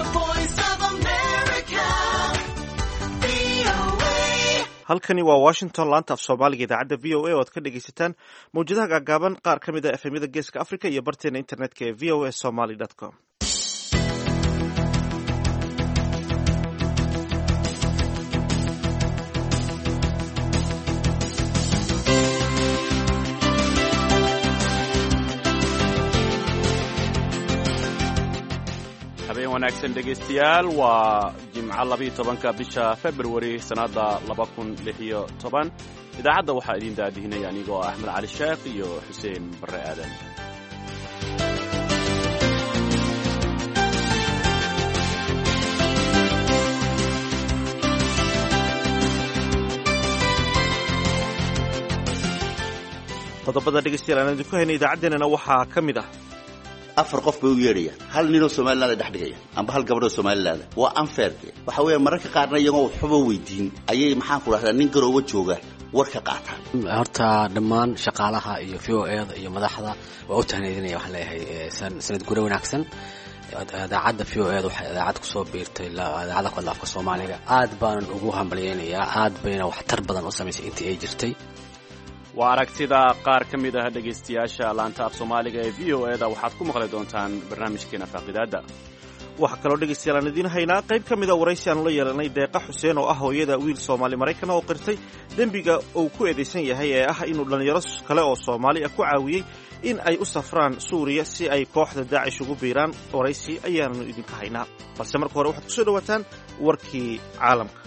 halkani waa washington laanta af soomaaliga idaacadda v o a oo aad ka dhegaysataan mawjadaha gaagaaban qaar ka mid a efemyada geeska africa iyo barteena internetka ee v o a somaly com habeen wanaagsan dhegaystayaal waa jimco labiiyo tobanka bisha februari sannadda laba kun lix iyo toban idaacadda waxaa idiin daadihinaya anigoo ah axmed cali sheekh iyo xuseen barre aadan qodobada dhegeystayaal aan idinku hayna idaacaddeenana waxaa ka mid ah afar qof bay u yeedhayaan hal ninoo somaliland ay dhex dhigayaan amba hal gabadhoo somaliland waa unfairde waxa weeye mararka qaarna iyagoo waxba weydiin ayay maxaan ku dhahdaa nin garooba jooga war ka qaataan horta dhammaan shaqaalaha iyo v o eda iyo madaxda waa u tahneedinaya waxaan leeyahay sanad gure wanaagsan idaacadda v o eda waxay idaacad kusoo biirtay idaacadda ku hadla afka soomaaliga aad baanan ugu hambalyaynayaa aad bayna waxtar badan u samaysay intii ay jirtay waa aragtida qaar ka mid ah dhegaystayaasha laanta af soomaaliga ee v o eda waxaad ku maqli doontaan barnaamijkeena faaqidaadda waxaa kaloo dhegaystayaal aan idiin haynaa qayb ka mida waraysi aanu la yeelanay deeqa xuseen oo ah hooyada wiil soomaali maraykan oo qirtay dembiga uu ku eedaysan yahay ee ah inuu dhallinyaro kale oo soomaali ah ku caawiyey in ay u safraan suuriya si ay kooxda daacish ugu biiraan waraysi ayaanu idinka haynaa balse marka hore waxaad kusoo dhowaataan warkii caalamka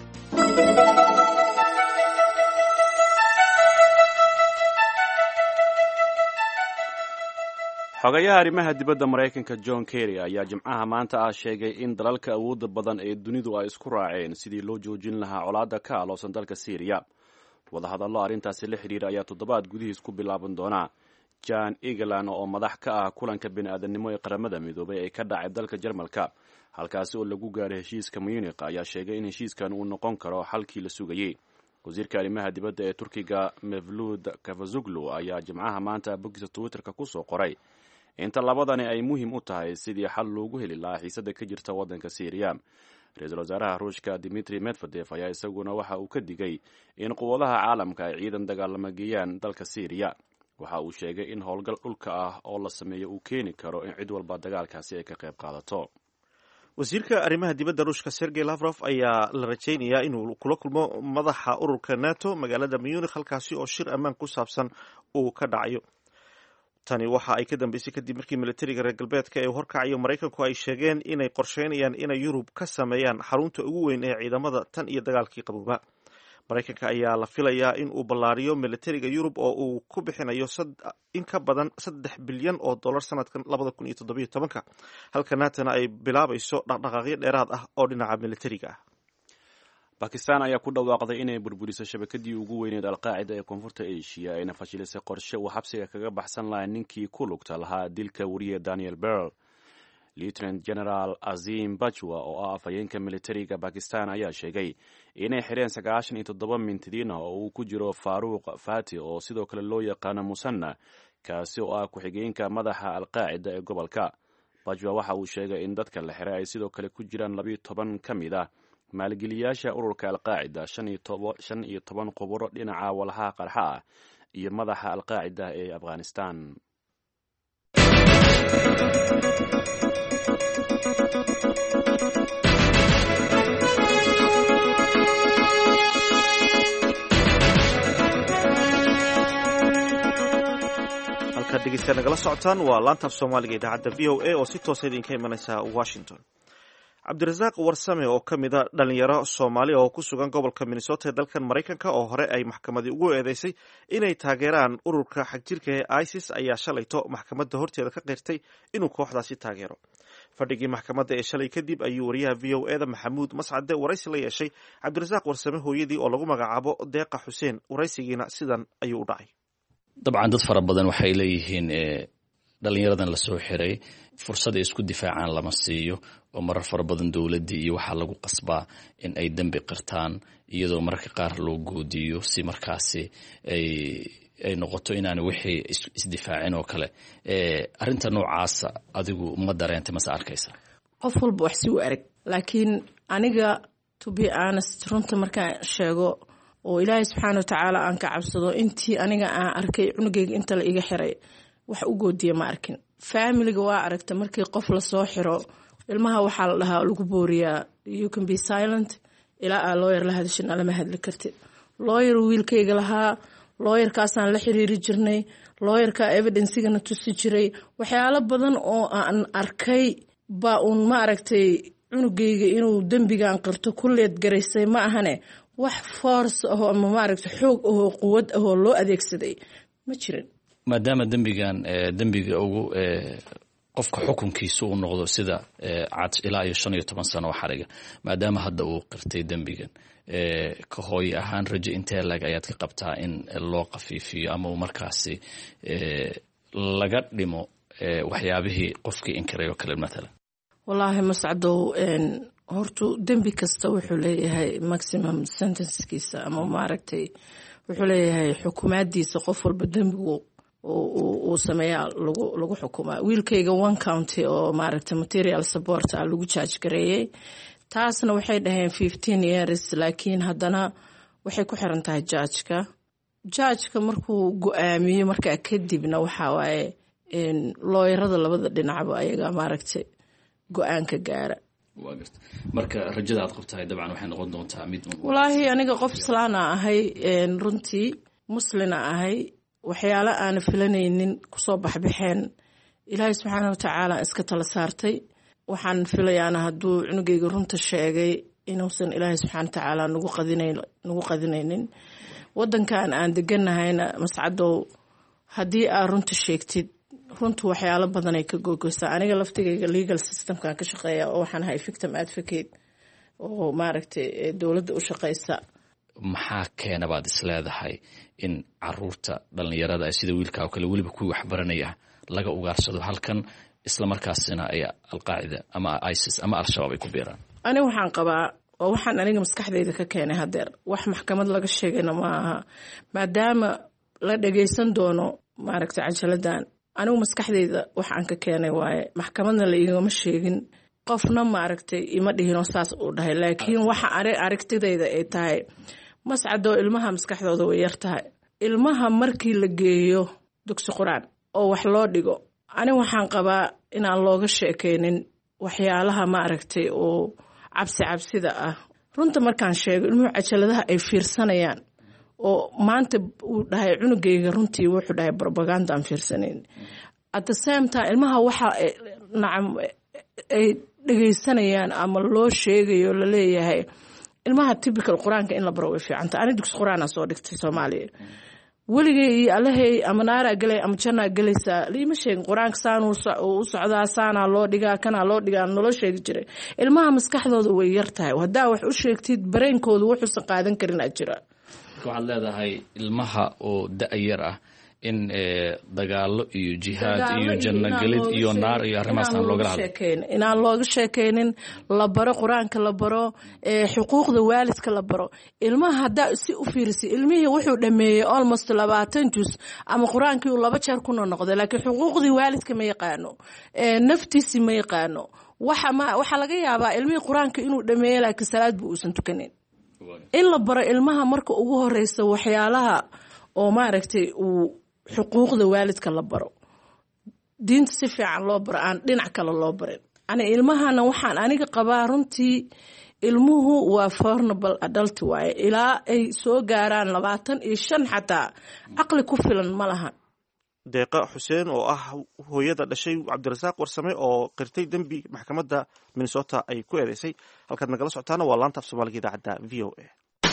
xogayaha arrimaha dibadda maraykanka john kerry ayaa jimcaha maanta ah sheegay in dalalka awoodda badan ee dunidu ay isku raaceen sidii loo joojin lahaa colaadda ka aloosan dalka syriya wadahadallo arrintaasi la xidhiira ayaa toddobaad gudihiis ku bilaaban doonaa jan egelan oo madax ka ah kulanka bini-aadamnimo ee qaramada midoobay ee ka dhacay dalka jarmalka halkaasi oo lagu gaaray heshiiska munich ayaa sheegay in heshiiskan uu noqon karo xalkii la sugayey wasiirka arrimaha dibadda ee turkiga mevlud kafazuglu ayaa jimcaha maanta boggiisa twitterka kusoo qoray inta labadani ay muhiim u tahay sidii xal loogu heli lahaa xiisada ka jirta waddanka syriya ra-iisul wasaaraha ruushka dimitri medvedev ayaa isaguna waxa uu ka digay in quwadaha caalamka ay ciidan dagaalama geeyaan dalka syriya waxa uu sheegay in howlgal dhulka ah oo la sameeyo uu keeni karo in cid walba dagaalkaasi ay ka qayb qaadato wasiirka arrimaha dibadda ruushka sergey lafrof ayaa la rajaynayaa inuu kula kulmo madaxa ururka nato magaalada munich halkaasi oo shir ammaan ku saabsan uu ka dhacayo tani waxa ay ka dambeysay kadib markii militariga reer galbeedka ee horkacayo maraykanku ay sheegeen inay qorsheynayaan inay yurub ka sameeyaan xarunta ugu weyn ee ciidamada tan iyo dagaalkii qabooba maraykanka ayaa la filayaa in uu ballaariyo militariga yurub oo uu ku bixinayo in ka badan saddex bilyan oo dollar sanadkan labada kun iyo toddobiyo tobanka halka naatana ay bilaabayso dhaqdhaqaaqyo dheeraad ah oo dhinaca militariga ah bakistan ayaa ku dhawaaqday inay burburiso shabakadii ugu weyneed alqaacida ee koonfurta asia ayna fashilisay qorshe uu xabsiga kaga baxsan lahaa ninkii ku lugta lahaa dilka wariye daniel berl lieutenant general azim bajwa oo ah afhayeenka militariga bakistan ayaa sheegay inay xidheen sagaashan iyo toddoba mintidiin ah oo uu ku jiro faaruuq fati oo sidoo kale loo yaqaano musanna kaasi oo ah ku-xigeenka madaxa alqaacida ee gobolka bajwa waxa uu sheegay in dadka la xiray ay sidoo kale ku jiraan labiyo toban ka mid ah maalgeliyaasha ururka alqaacida shan iyo toban khuburo dhinaca walaha qarxa ah iyo madaxa alqaacida ee afghanistan halkaad dhegeystayaa nagala socotaan waa laantaaf soomaaliga idaacadda v o a oo si toosa idinka imanaysa washington cabdirasaaq warsame oo ka mid a dhalinyaro soomaaliya oo ku sugan gobolka minnesota ee dalkan maraykanka oo hore ay maxkamadii ugu eedeysay inay taageeraan ururka xagjirka ee isis ayaa shalayto maxkamadda horteeda ka qirtay inuu kooxdaasi taageero fadhigii maxkamadda ee shalay kadib ayuu wariyaha v o eda maxamuud mascade waraysi la yeeshay cabdirasaaq warsame hooyadii oo lagu magacaabo deeqa xuseen waraysigiina sidan ayuu u dhacay dabcan dad fara badan waxay leeyihiin dhalinyaradan lasoo xiray fursad ay isku difaacaan lama siiyo oo marar fara badan dowladdii iyo waxaa lagu qasbaa in ay dembi qirtaan iyadoo mararka qaar loo goodiyo si markaasi ay ay noqoto inaana wixii isdifaacin oo kale arinta noocaasa adigu ma dareentay mase arkaysa qof walba wax si u arag laakiin aniga to be honest runta markaan sheego oo ilaahay subxaana watacaala aan ka cabsado intii aniga aan arkay cunugeyga inta la iga xiray wax u goodiya ma arkin faamiliga waa aragta markii qof lasoo xiro ilmaha waxaa la dhahaa lagu booriyaa you can be silent ilaa aa looyar la hadashina lama hadli kartid looyar wiilkayga lahaa looyarkaasaan la xiriiri jirnay looyarka evidencigana tusi jiray waxyaalo badan oo aan arkay baa uun ma aragtay cunugeyga inuu dembigan qirto ku leed garaysay ma ahane wax force ahoo ama maaragta xoog ahoo quwad ahoo loo adeegsaday ma jirin maadaama dembigan dembiga ugu qofka xukunkiisa uu noqdo sida cad ilaa iyo shan iyo toban sano oo xariga maadaama hadda uu qirtay dembigan ka hooye ahaan rajo intee lag ayaad ka qabtaa in loo qafiifiyo ama uu markaasi laga dhimo waxyaabihii qofkii inkiray oo kale matalan wallaahi mascadow hortu dembi kasta wuxuu leeyahay maximum sentencekiisa ama maaragtay wuxuu leeyahay xukumaadiisa qof walba dembigu uu sameeyaa lagu xukumaa wiilkayga one county oo maaragtay material support ah lagu jaaj gareeyey taasna waxay dhaheen fifteen years laakiin haddana waxay ku xiran tahay jaajka jaajka markuu go-aamiyo markaa kadibna waxaa waaye looyarada labada dhinacba ayaga maaragtay go-aanka gaara marka rajada aad qabtahay dabcan waxay noqon doontaa mid walaahi aniga qof islaana ahay runtii muslina ahay waxyaalo aana filanaynin kusoo baxbaxeen ilaahay subxaana watacaala iska tala saartay waxaan filayaana hadduu cunugeyga runta sheegay inuusan ilaahay subxaana watacaala nagu qadinaynin wadankan aan deganahayna mascadow haddii aad runta sheegtid runtu waxyaalo badanay ka googeysaa aniga laftigayga legal systemkan ka shaqeeya oo waxaan ahay victim advocate oo maaragtay dowladda u shaqeysa maxaa keena baad isleedahay in caruurta dhalinyarada sida wiilka oo kale weliba kuwii waxbaranaya laga ugaarsado halkan islamarkaasina ay alqaacida ama isis ama al-shabaab ay ku biiraan ani waxaan qabaa oo waxaan aniga maskaxdayda ka keenay hadeer wax maxkamad laga sheegayna ma aha maadaama la dhageysan doono maaragtay cajaladan anigu maskaxdayda wax aan ka keenay waaye maxkamadna la igama sheegin qofna maaragtay ima dhihinoo saas uu dhahay laakiin waxa aragtidayda ay tahay mascadoo ilmaha maskaxdooda way yar tahay ilmaha markii la geeyo dugsi qur-aan oo wax loo dhigo ani waxaan qabaa inaan looga sheekeynin waxyaalaha maaragtay oo cabsi cabsida ah runta markaan sheego ilmuhu cajaladaha ay fiirsanayaan oo maanta uu dhahay cunugeyga runtii wuxuu dhahay robaganda aan fiirsanayn at the same time ilmaha waxa nacam ay dhegeysanayaan ama loo sheegayo laleeyahay ilmaha typical qur-aanka in la baro way fiicanta ani dugsi qur-aana soo dhigtay soomaaliya weligay iyo alahey ama naaraa gelay ama jannaa gelaysaa liima sheegin qur-aanka saanuu u socdaa saanaa loo dhigaa kanaa loo dhigaa naloo sheegi jiray ilmaha maskaxdooda way yar tahay haddaa wax u sheegtid bareenkooda wuxuusan qaadan karin aa jira waxaad leedahay ilmaha oo da-yar ah in dagaalo iyo jihaad iyo jannogelid iyo naar iyo arrimahaas aan loogala hadlay inaan looga sheekeynin la baro qur-aanka la baro xuquuqda waalidka la baro ilmaha haddaa si u fiirisay ilmihii wuxuu dhameeyey almost labaatan jus ama qur-aankii uu laba jeer kuna noqday laakiin xuquuqdii waalidka ma yaqaano naftiisii ma yaqaano waxaa laga yaabaa ilmihii qur-aanka inuu dhameeyey laakiin salaadba uusan tukanin in la baro ilmaha marka ugu horeysa waxyaalaha oo maaragtay uu xuquuqda waalidka la baro diinta si fiican loo baro aan dhinac kale loo barin ani ilmahana waxaan aniga qabaa runtii ilmuhu waa fornable adult waaye ilaa ay soo gaaraan labaatan iyo shan xataa caqli ku filan ma lahan deeqa xuseen oo ah hooyada dhashay cabdirasaaq warsame oo qirtay dembi maxkamadda minnesota ay ku eedeysay halkaad nagala socotaana waa laanta af soomaaliga idaacadda v o a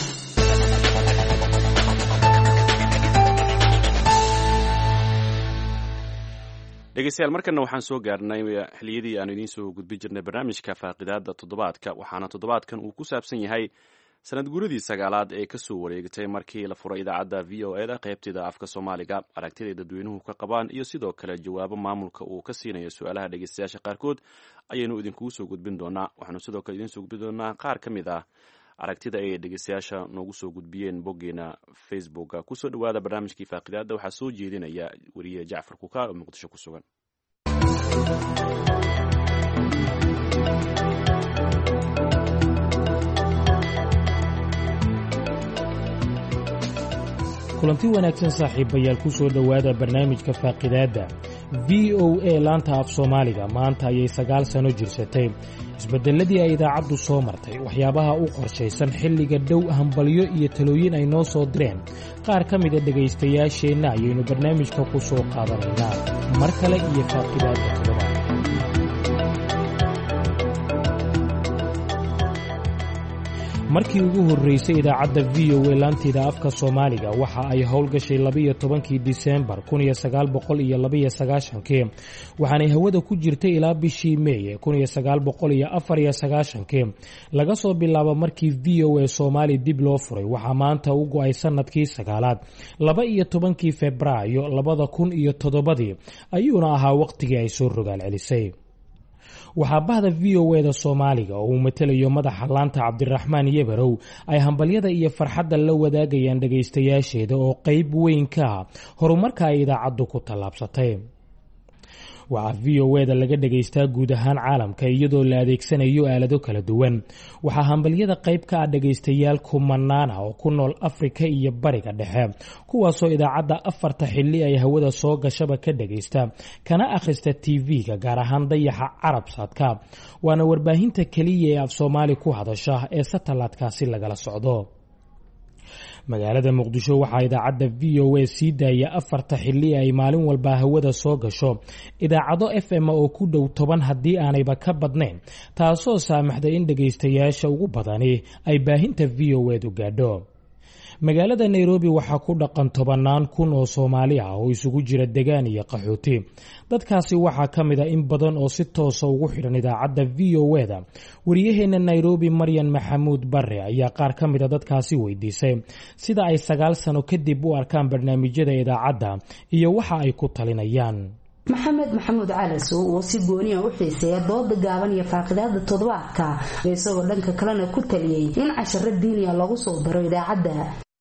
dhegeystayaal markana waxaan soo gaarnay xiliyadii aanu idiin soo gudbin jirnay barnaamijka faaqidaada toddobaadka waxaana toddobaadkan uu ku saabsan yahay sanad guuradii sagaalaad ee kasoo wareegtay markii la furay idaacadda v o e da qaybteeda afka soomaaliga aragtiday dadweynuhu ka qabaan iyo sidoo kale jawaabo maamulka uu ka siinayo su-aalaha dhegeystayaasha qaarkood ayaynu idinkugu soo gudbin doonaa waxaanu sidoo kale idiin soo gudbin doonaa qaar ka mid ah aragtida ay dhegeystayaasha noogu soo gudbiyeen boggeena facebooka kusoo dhawaada barnaamijkii faaqidaada waxaa soo jeedinaya weriye jacfar kukaar oo muqdisho ku sugan kulanti wanaagsan saaxiibayaal ku soo dhowaada barnaamijka faaqidaadda v o a laanta af soomaaliga maanta ayay sagaal sano jirsatay isbeddelladii ay idaacaddu soo martay waxyaabaha u qorshaysan xilliga dhow hambalyo iyo talooyin ay noo soo direen qaar ka mida dhegaystayaasheenna ayaynu barnaamijka ku soo qaadanaynaa mar kale iyo faaqidaadda toddobaad markii ugu horreysay idaacadda v o a laanteeda afka soomaaliga waxa ay howlgashay labiyo tobankii disembar kun iyo sagaal boqol iyo labaiyo sagaashankii waxaanay hawada ku jirtay ilaa bishii meeye kun iyo sagaal boqol iyo afar iyo sagaashankii laga soo bilaabo markii v o a soomaali dib loo furay waxaa maanta u go-ay sanadkii sagaalaad laba iyo tobankii febraayo labada kun iyo toddobadii ayuuna ahaa waqtigii ay soo rogaal celisay waxaa bahda v o eda soomaaliga oo uu matelayo madaxa laanta cabdiraxmaan yebarow ay hambalyada iyo farxadda la wadaagayaan dhagaystayaasheeda oo qeyb weyn ka ah horumarka ay idaacaddu ku tallaabsatay waxaa v o eda laga dhagaystaa guud ahaan caalamka iyadoo la adeegsanayo aalado kala duwan waxaa hambalyada qayb ka ah dhagaystayaal kumanaan ah oo ku nool afrika iyo bariga dhexe kuwaasoo idaacadda afarta xilli ay hawada soo gashaba ka dhagaysta kana akhrista tv-ga gaar ahaan dayaxa carabsaadka waana warbaahinta keliya ee af soomaali ku hadasha ee satalaadkaasi lagala socdo magaalada muqdisho waxaa idaacadda v o a sii daaya afarta xilli ay maalin walba hawada soo gasho idaacado f m oo ku dhow toban haddii aanayba ka badnayn taasoo saamaxday in dhagaystayaasha ugu badani ay baahinta v o edu gaadho magaalada nairobi waxaa ku dhaqan tobannaan kun oo soomaali ah oo isugu jira degaan iyo qaxooti dadkaasi waxaa ka mid a in badan oo si toosa ugu xidhan idaacadda v o eda wariyaheenna nairobi maryan maxamuud bare ayaa qaar ka mid a dadkaasi weydiisay sida ay sagaal sano kadib u arkaan barnaamijyada idaacadda iyo waxa ay ku talinayaan maxamed maxamuud calasow oo si gooniya u xiiseeya dooda gaaban iyo faaqidaada toddobaadka isagoo dhanka kalena ku taliyey in casharo diiniya lagu soo daro idaacadda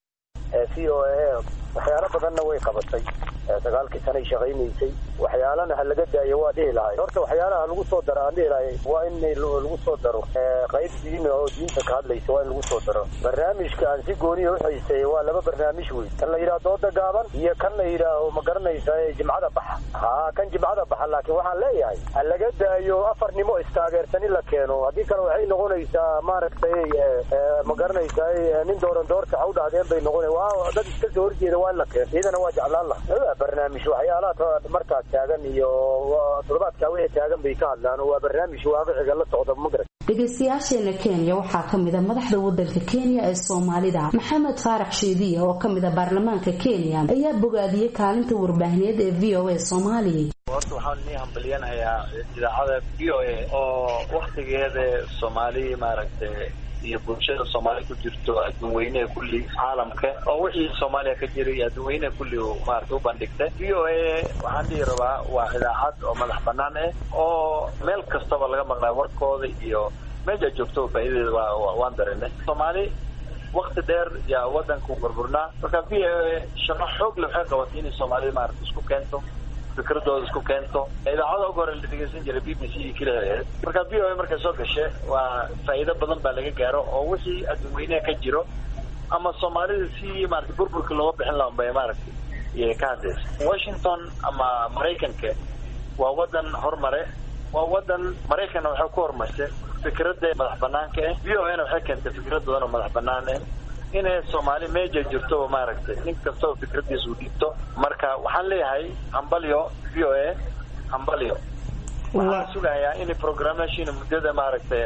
v o a waxyaalo badanna way qabatay sagaalkii sanay shaqaynaysay waxyaalana ha laga daayo waa dhihi lahay horta waxyaalaha lagu soo daro aan dhihi lahay waa in lagu soo daro qayb diin oo diinta ka hadlaysa waa in lagu soo daro barnaamijka aan si gooniya u xiiseeya waa laba barnaamij wey kan la yidhaha dooda gaaban iyo kan la yidhaaho ma garanaysa jimcada baxa ha kan jimcada baxa laakiin waxaan leeyahay ha laga daayo afarnimo istaageersan in la keeno haddii kale waxay noqonaysaa maaragtay ma garanaysa nin dooran doorta ha u dhahdeen bay noqona waa dad iska soo horjeeda waa in la keeno iyadana waa jeclaan laha barnaamij waxyaalaha markaas taagan iyo toddobaadkaa wixii taagan bay ka hadlaan waa barnaamij waaqiciga la socda magarat dhegaystayaasheena kenya waxaa ka mid a madaxda wadanka kenya ee soomaalida maxamed faarax sheediya oo ka mid a baarlamaanka kenya ayaa bogaadiyey kaalinta warbaahineed ee v o a soomaaliya horta waxaan nii hambalyanayaa idaacada v o a oo waktigeeda soomaali maaragtay iyo bulshada soomaali ku jirto adduunweyneha kulli caalamka oo wixii soomaaliya ka jiray adduunweyneha kulli maarata u bandhigtay v o a waxaan dhihi rabaa waa idaacad oo madax banaan ah oo meel kastaba laga maqlaa warkooda iyo meesha joogto faa'iidadeeda waa waan dareennay soomaali wakti dheer yaa wadanku burburnaa marka v o a shaqo xoog le waxay qabatay inay soomaalida maarata isku keento fikradooda isku keento idaacada ugu hore la dhegeysan jiray b b c iyo keliya ahayd marka v o a markay soo gashe waa faa'iido badan baa laga gaaro oo wixii adduunweyneha ka jiro ama soomaalida si maarata burburka looga bixin laha bay maaragtay iyay ka hadlaysa washington ama maraykanka waa wadan horumare waa wadan maraykanna waxay ku horumarsay fikradda madax banaanka ah v o a na waxay keentay fikrad badan oo madax banaan ah inay soomaali meeja jirto maaragtay nin kastaba fikradiisa u dhiibto marka waxaan leeyahay hambalyo v o a hambalyo waxaan sugayaa inay programmation muddada maaragtay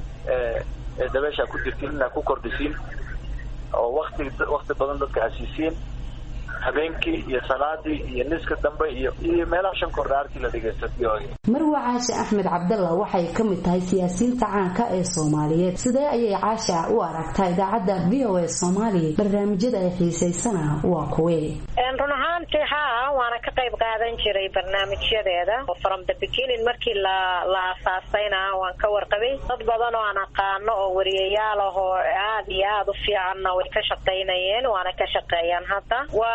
dabeesha ku jirtiin inaa ku kordhisiin oo wakti wakti badan dadka hasiisiin habeenkii iyo salaadii iyo niska dambe iyo iyo meelaha shan kordhaartii la dhegeysta v o a marwa caashe axmed cabdalla waxay ka mid tahay siyaasiyiinta caanka ee soomaaliyeed sidee ayay caasha u aragtaa idaacadda v o a soomaaliya barnaamijyada ay xiisaysana waa kuwee run ahaantii haa waana ka qayb qaadan jiray barnaamijyadeeda oo from the beginning markii la la aasaasayna waan ka warqabay dad badan oo aan aqaano oo wariyayaal ah oo aada iyo aada u fiicanna way ka shaqaynayeen waana ka shaqeeyaan hadda waa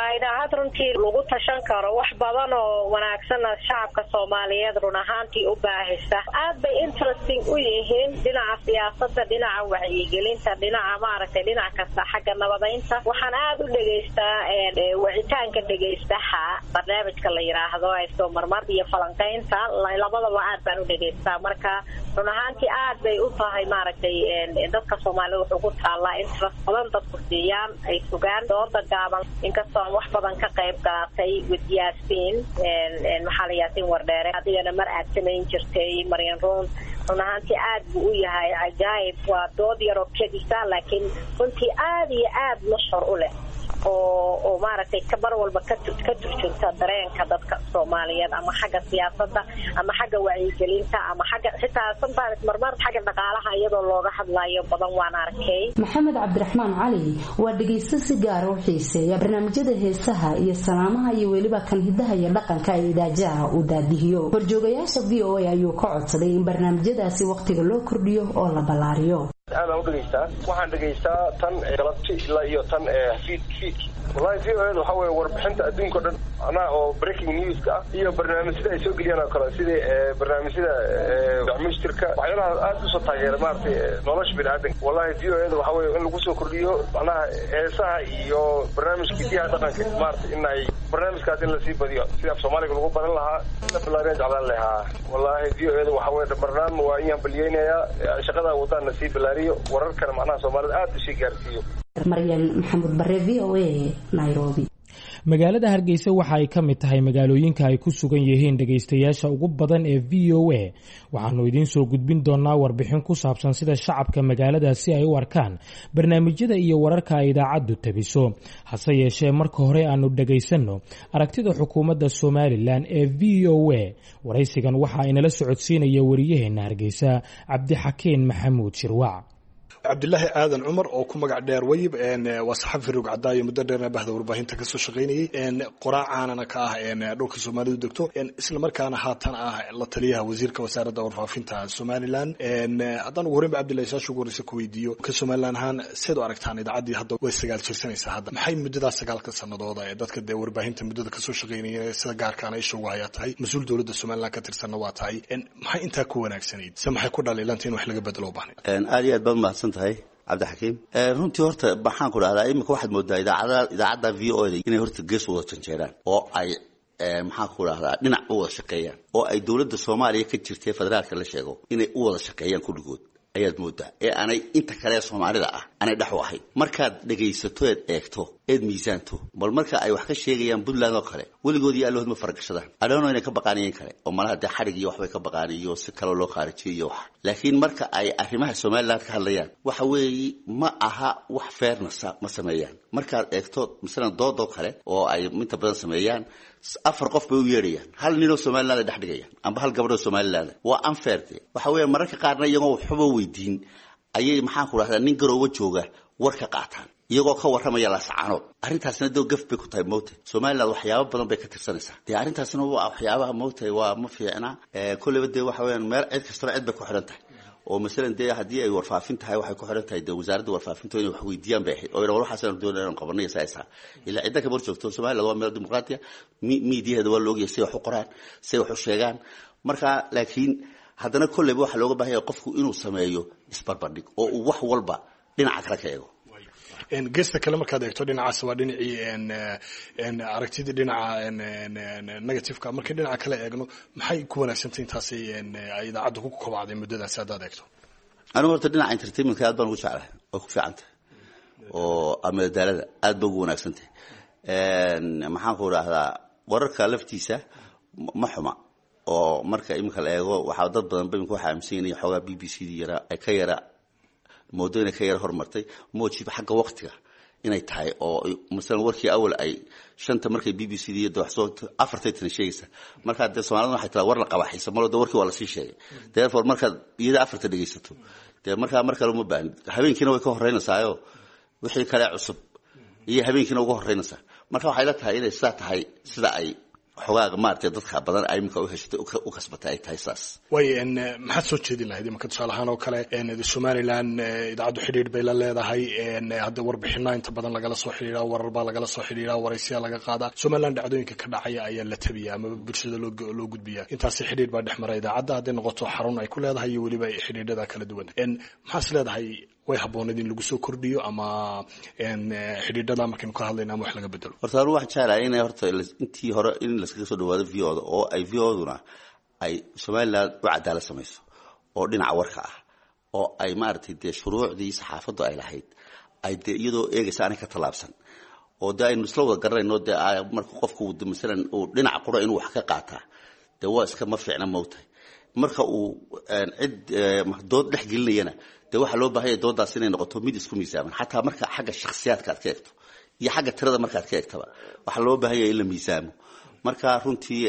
waa idaacad runtii lagu tashan karo wax badan oo wanaagsanna shacabka soomaaliyeed run ahaantii u baahisa aad bay interesting u yihiin dhinaca siyaasada dhinaca wacyigelinta dhinaca maaragtay dhinac kasta xagga nabadaynta waxaan aad u dhegaystaa wicitaanka dhegaystaha barnaamijka la yidhaahdo soo marmar iyo falanqaynta labadaba aad baan u dhegaystaa marka run ahaantii aad bay u tahay maaragtay dadka soomaalida wuxuu ku taallaa interest badan dadku siiyaan ay sugaan dooda gaaban inkastoo aan wax badan ka qayb qaatay with yaasiin maxaa la yaasiin wardheere adigana mar aad samayn jirtay maryan ruun run ahaantii aad buu u yahay cajaayib waa dood yaroo kedisa laakiin runtii aad iyo aad mashhur u leh oo oo maaragtay mar walba ka ka turjunta dareenka dadka soomaaliyeed ama xagga siyaasadda ama xagga wacyigelinta ama xagga xitaa sometimes marmar xagga dhaqaalaha iyadoo looga hadlayo badan waan arkay maxamed cabdiraxmaan cali waa dhegaysto si gaara u xiiseeya barnaamijyada heesaha iyo salaamaha iyo weliba kan hidaha iyo dhaqanka ee idaajaha uu daadihiyo horjoogayaasha v o a ayuu ka codsaday in barnaamijyadaasi wakhtiga loo kordhiyo oo la ballaariyo aadaan u dhegaystaa waxaan dhegaystaa tan galabti ilaa iyo tan fiid fiidki wallahi v o ed waxa weye warbixinta adduunka o dhan anaa oo breaking newska ah iyo barnaamijyada ay soo geliyaan oo kale sidii barnaamijyada dacmushtirka waxyaalaha aad usoo taageera maaragtay nolosha biniaadanka wallahi v o ed waxa weye in lagu soo kordhiyo macnaha heesaha iyo barnaamijka hidiyaha dhaqanka maaragtay in ay barnaamijkaas in lasii badiyo sida af soomaaliga lagu baran lahaa la ballaariya jeclaan lahaa wallahi v o ed waxa weye barnaamij waa in hambaliyeynayaa shaqada wadaan lasii ballaariyo wararkana macnaha soomaalida aad usii gaarsiiyo maryan maxamuud bare v o a nairobi magaalada hargeysa waxa ay ka mid tahay magaalooyinka ay ku sugan yihiin dhegaystayaasha ugu badan ee v o a waxaanu idiin soo gudbin doonaa warbixin ku saabsan sida shacabka magaaladaasi ay u arkaan barnaamijyada iyo wararka ay idaacaddu tabiso hase yeeshee marka hore aanu dhegaysanno aragtida xukuumadda somalilan ee v o a waraysigan waxa inala socodsiinaya wariyaheenna hargeysa cabdixakiin maxamuud shirwac cabdilaahi aadan cumar oo ku magac dheer wayib waa saxafi rog cadaayo muddo dheerna bahda warbaahinta kasoo shaqaynayay qoraacaanana ka ah dhulka soomaalidu degto isla markaana haatan ah la taliyaha wasiirka wasaaradda warfaafinta somalilan haddaan ugu horeynba cabdillahi saasha ugu horeysa ku weydiiyo ka somalilan ahaan seed u aragtaan idaacaddii hadda way sagaal jirsanaysaa hadda maxay muddadaas sagaalka sanadooda ee dadka dee warbaahinta muddada kasoo shaqaynaya sida gaarkaana isha ugu hayaa tahay mas-uul dowladda somalilan ka tirsanna waa tahay maxay intaa ku wanaagsanayd se maxay ku dhaliilanta in wax laga bedelo u baahnay aad iyo aad baad mahadsan tahay cabdixakiim runtii horta maxaan ku dhahdaa imika waxaad moodaa idaacada idaacadda v o da inay horta gees u wada janjeeraan oo ay maxaan ku dhahdaa dhinac u wada shaqeeyaan oo ay dowladda soomaaliya ka jirtay federaalka la sheego inay u wada shaqeeyaan kulligood ayaad moodaa ee aanay inta kale ee soomaalida ah aanay dhex u ahayn markaad dhegaysato eed eegto eed miisaanto bal marka ay wax ka sheegayaan puntland oo kale weligood iyo allahood ma faragashadaan adhoono inay ka baqaaniyeen kale oo malaha dee xadhig iyo waxbay ka baqaan iyo si kaloo loo khaarijiyo iyo wax laakiin marka ay arrimaha somaliland ka hadlayaan waxa weeye ma aha wax fairnessa ma sameeyaan markaad eegto masalan doodoo kale oo ay inta badan sameeyaan afar qof bay u yeedhayaan hal ninoo somaliland ay dhex dhigayaan amba hal gabadhoo somaliland waa unfair de waxa weeye mararka qaarna iyagoo waxba weydiin ayay maxaan ku dhahdaa nin garoowa jooga war ka qaataan iyagoo ka warramaya laascaanood arrintaasna dee gaf bay ku tahay mowta somaliland waxyaaba badan bay ka tirsanaysaa dee arrintaasna waa waxyaabaha mowta waa ma fiicna kolleyba dee waxa weyaan meel cid kastaba cid bay ku xidhan tahay oo masalan dee haddii ay warfaafin tahay waxay ku xidhan tahay dee wasaaradda warfaafinta inay wax weydiiyaan bay ahayd oo war waxaasaan doonay inaan qabanay saasa ilaa cidda kama hor joogto somaliland waa meel dimuqraatiya miidiyaheeda waa la ogyahay say wax u qoraan say wax u sheegaan marka laakiin haddana kolleyba waxaa looga baahanya qofku inuu sameeyo isbarbardhig oo uu wax walba dhinaca kale ka eego geesta kale markaad eegto dhinacaas waa dhinacii aragtidii dhinaca negativeka markii dhinaca kale eegno maxay ku wanaagsantay intaas ay idaacaddu ku kobacday muddadaasi haddaad eegto anigu horta dhinaca entertainmentka aad baan ugu jeclahay oo ku fiican tahay oo amadaalada aad ba ugu wanaagsan tahay maxaan ku idhaahdaa wararka laftiisa ma xuma oo marka iminka la eego waxaa dad badan ba imika waxa aaminsan yihin xoogaa b b c d yara ay ka yara moodo inay ka yara horumartay moojiba xagga waktiga inay tahay oo masalan warkii awal ay shanta markay b b c d de wax soo afartay tana sheegaysa markaa dee soomaalida waxay tiraa war la qabaxaysa malo de warkii waa lasii sheegay therefore markaad iyada afarta dhegaysato dee markaa mar kale uma baahnid habeenkiina way ka horeynaysaayo wixii kale cusub iyo habeenkiina uga horeynaysaa marka waxay la tahay inay sidaa tahay sida ay xogaaga maaragtay dadka badan ay iminka u heshatay u kasbatay ay tahay saas way maxaad soo jeedin lahayd imanka tusaale ahaan oo kale somalilan idaacaddu xidhiidh bay la leedahay hadda warbixino inta badan lagala soo xidhiidha warar baa lagala soo xidhiidha waraysiyaa laga qaadaa somalilan dhacdooyinka ka dhacaya ayaa la tabiya ama bulshada loo loo gudbiya intaasi xidhiidh baa dhex mara idaacadda hadday noqoto xarun ay ku leedahay iyo weliba xidhiidhada kala duwan maxaas leedahay way habooneed in lagu soo kordhiyo ama xidhiidhada markaynu ka hadlayna ama wax laga bedelo horta anu waxaan jeclahay inay horta intii hore in laskaga soo dhawaado v o da oo ay v o duna ay somaliland u cadaalad samayso oo dhinaca warka ah oo ay maaragtay dee shuruucdii saxaafaddu ay lahayd ay dee iyadoo eegaysa aanay ka tallaabsan oo dee aynu isla wada garanayno dee marka qofku masalan uu dhinaca qura inuu wax ka qaataa dee waa iska ma fiicna mawtahay marka uu cid dood dhex gelinayana dee waxaa loo baahanya doodaas inay noqoto mid isku miisaaman xataa marka xagga shakhsiyaadka aad ka eegto iyo xagga tirada markaad ka eegtaba waxaa loo baahanya in la miisaamo marka runtii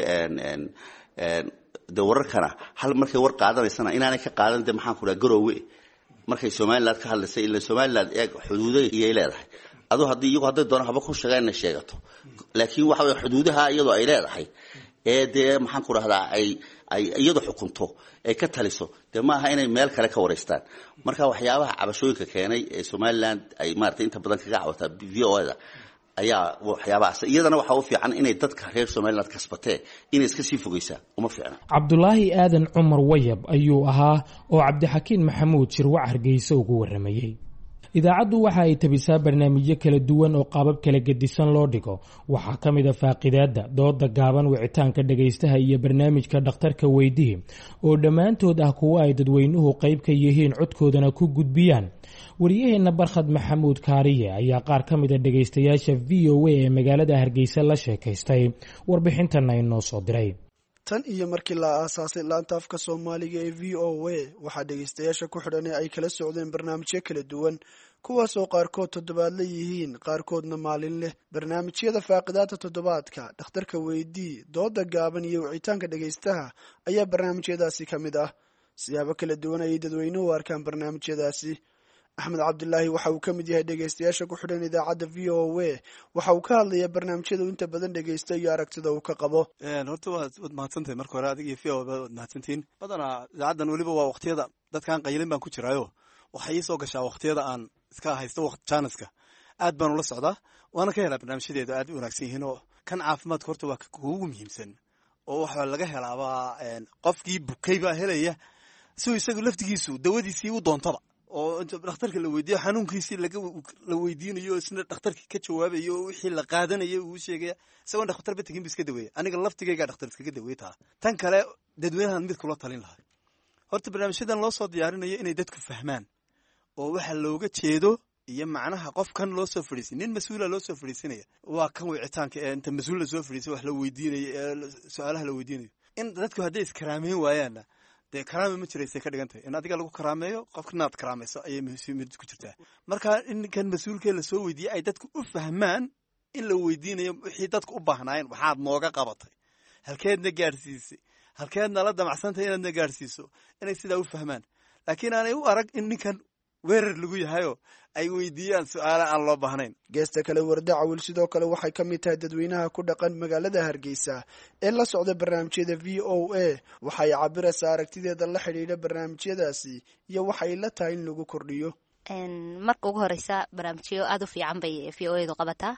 de wararkana hal markay war qaadanaysana inaanay ka qaadan de maxaan ku dhaha garoowe markay somaliland ka hadlaysay ila somaliland eeg xuduuda iyay leedahay adu haddii iyagu hadday doona haba ku sheegaan inay sheegato laakiin waxa weye xuduudaha iyadoo ay leedahay ee dee maxaan ku dhahdaa ay ay iyadu xukunto ay ka taliso dee maaha inay meel kale ka wareystaan marka waxyaabaha cabashooyinka keenay ee somaliland ay maratay inta badan kaga cawataa v o da ayaa waxyaabahaas iyadana waxaa u fiican inay dadka reer somaliland kasbatee inay iska sii fogeysaa uma fiicna cabdulaahi aadan cumar wayab ayuu ahaa oo cabdixakiin maxamuud shirwac hargeysa ugu waramayey idaacaddu waxa ay tabisaa barnaamijyo kala duwan oo qaabab kala gedisan loo dhigo waxaa ka mid a faaqidaadda dooda gaaban wicitaanka dhagaystaha iyo barnaamijka dhakhtarka weydihi oo dhammaantood ah kuwo ay dadweynuhu qayb ka yihiin codkoodana ku gudbiyaan wariyaheenna barkhad maxamuud kaariye ayaa qaar ka mid a dhagaystayaasha v o a ee magaalada hargeysa la sheekaystay warbixintana inoo soo diray tan iyo markii la aasaasay laanta afka soomaaliga ee v o a waxaa dhegaystayaasha ku xidhan ee ay kala socdeen barnaamijyo kala duwan kuwaasoo qaarkood toddobaadla yihiin qaarkoodna maalin leh barnaamijyada faaqidaada toddobaadka dhakhtarka weydii dooda gaaban iyo wicitaanka dhegaystaha ayaa barnaamijyadaasi ka mid ah siyaabo kala duwan ayay dadweynuhu u arkaan barnaamijyadaasi axmed cabdilaahi waxa uu ka mid yahay dhegaystayaasha ku xidhan idaacadda v o a waxa uu ka hadlayaa barnaamijyada uu inta badan dhegaysta iyo aragtida uu ka qabo horta waad waad mahadsantahay marka hore adiga iyo v o waad mahadsantihiin badanaa idaacaddan weliba waa waqtiyada dadkaan qaylin baan ku jiraayo waxay ii soo gashaa waqtiyada aan iska haysto waqt jaaniska aad baan ula socdaa waana ka helaa barnaamijyadeedu aad u wanaagsan yihiin oo kan caafimaadka horta waa kuugu muhiimsan oo waxaa laga helaabaa qofkii bukay baa helaya siuu isagu laftigiisu dawadiisii u doontaba oo inta dhakhtarka la weydiiyo xanuunkiisii la weydiinayo isna dhakhtarkii ka jawaabayo oo wixii la qaadanaya uu sheegaya isagoon dhakhtar ba tegin bu iska daweeya aniga laftigaygaa dhakhtar iskaga daweey taa tan kale dadweynahan mid kula talin lahay horta barnaamijyadan loo soo diyaarinayo inay dadku fahmaan oo waxa looga jeedo iyo macnaha qofkan loo soo fadhiisay nin mas-uula loo soo fadhiisanaya waa kan wicitaanka ee inta mas-uul lasoo fadhiisay wax la weydiinayo ee su-aalaha la weydiinayo in dadku hadday iskaraameyn waayaanna dee karaame ma jiraysay ka dhigan tahay in adiga lagu karaameeyo qofka inaad karaamayso ayay muhiimad ku jirtaa marka in kan mas-uulkee lasoo weydiiyey ay dadku u fahmaan in la weydiinayo wixii dadku u baahnaayeen waxaad nooga qabatay halkeedna gaadhsiisay halkeedna la damacsantahay inaadna gaadhsiiso inay sidaa u fahmaan laakiin aanay u arag in ninkan weerar lagu yahayoo ay weydiiyaan su-aala aan loo baahnayn geesta kale warda cawil sidoo kale waxay ka mid tahay dadweynaha ku dhaqan magaalada hargeysa ee la socda barnaamijyada v o a waxay cabiraysaa aragtideeda la xidhiidha barnaamijyadaasi iyo waxay la tahay in lagu kordhiyo marka ugu horeysa barnaamijyo aada u fiican bay v o edu qabataa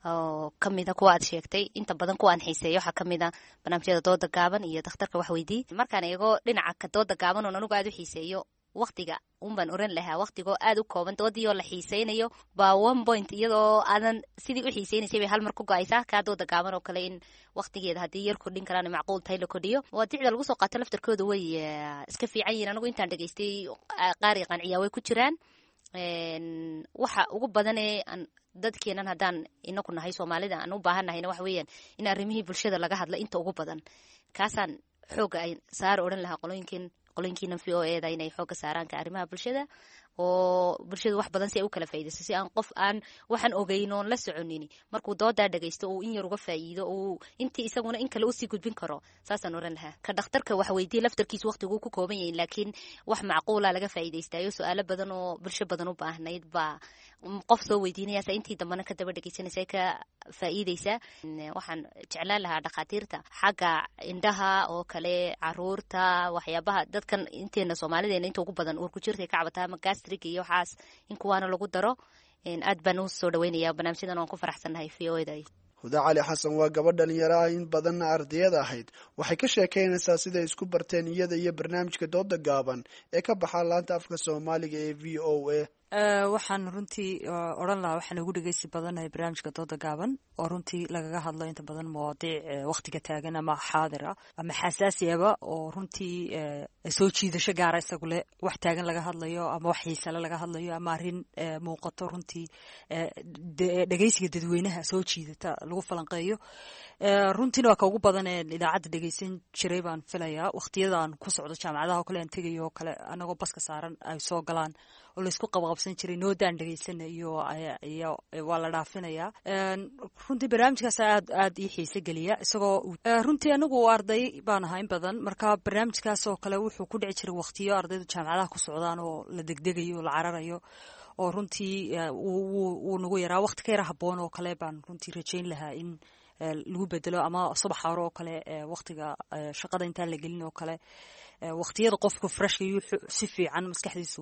oo kamida kuwa aad sheegtay inta badan kuwa aan xiiseeyo waxaa kamid a barnaamijyada dooda gaaban iyo dakhtarka wax weydii markaan eego dhinaca ka dooda gaaban oon anigu aada u xiiseeyo waktiga unbaan oran lahaa waktigoo aada u kooban doodiioo la xiiseynayo baa one point iyadoo aadan sidii u xiiseynaysay bay hal mar ku go-aysaa kaa dooda gaaban oo kale in waktigeeda haddii yar kordhin karaan macquul tahay la kordhiyo waadicda lagu soo qaato laftarkooda way iska fiican yihin anigu intaan dhegeystay qaari qanciyaa way ku jiraan waxa ugu badanee dadkeenan haddaan inaku nahay soomaalida aan u baahan nahayna waxa weeyaan in arrimihii bulshada laga hadla inta ugu badan kaasaan xooga ay saar odhan lahaa qolooyinkin qolooyinkiina v o eda inay xooga saaraanka arrimaha bulshada oo bulshadu wax badan si ay u kala faa'iidayso si aan qof aan waxaan ogeyn oon la soconin markuu doodaa dhagaysto uu in yar uga faa'iido uu intii isaguna in kale usii gudbin karo saasaan oran lahaa ka dhakhtarka wax weydiye laftarkiisu waqtiguu ku kooban yahin laakiin wax macquula laga faa'iidaystayo su-aalo badan oo bulsho badan u baahnayd baa qof soo weydiinayasa intii dambena ka daba dhegeysanaysa ka faa'iideysaa waxaan jeclaan lahaa dhakhaatiirta xagga indhaha oo kale caruurta waxyaabaha dadkan inteena soomaalideena inta ugu badan uur ku jirta ka cabataa ama gastrig iyo waxaas in kuwaana lagu daro aad baan u soo dhaweynaya barnaamijyadan waan ku faraxsannahay v o eda huda cali xasan waa gabadh dhalinyaro ah in badanna ardayada ahayd waxay ka sheekaynaysaa siday isku barteen iyada iyo barnaamijka dooda gaaban ee ka baxa laanta afka soomaaliga ee v o a waxaan runtii odhan lahaa waxaan ugu dhegeysi badanahay barnaamijka dooda gaaban oo runtii lagaga hadlo inta badan mawaadiic waktiga taagan ama xaadira ama xasaasiyaba oo runtii soo jiidasho gaara isagu leh wax taagan laga hadlayo ama wax xiisale laga hadlayo ama arrin muuqato runtii dhegeysiga dadweynaha soo jiidata lagu falanqeeyo runtiina waa ka ugu badan ee idaacadda dhegeysan jiray baan filayaa waktiyadan ku socdo jaamacadaha oo kale aan tegayo oo kale anagoo baska saaran ay soo galaan oo laysku qabaqabsan jiray noodaan dhegeysana iyo waa la dhaafinayaa runtii barnaamijkaas aad aad ii xiise geliya isagoo runtii anigu arday baan ahaa in badan marka barnaamijkaas oo kale wuxuu ku dhici jiray waktiyo ardaydu jaamacadaha ku socdaan oo la degdegayo la cararayo oo runtii wuu nagu yaraa wakti ka yara haboon oo kale baan runtii rajayn lahaa in lagu bedelo ama subax hore oo kale waktiga shaqada intaan la gelin oo kale waktiyada qofku freshka si fiican maskaxdiisu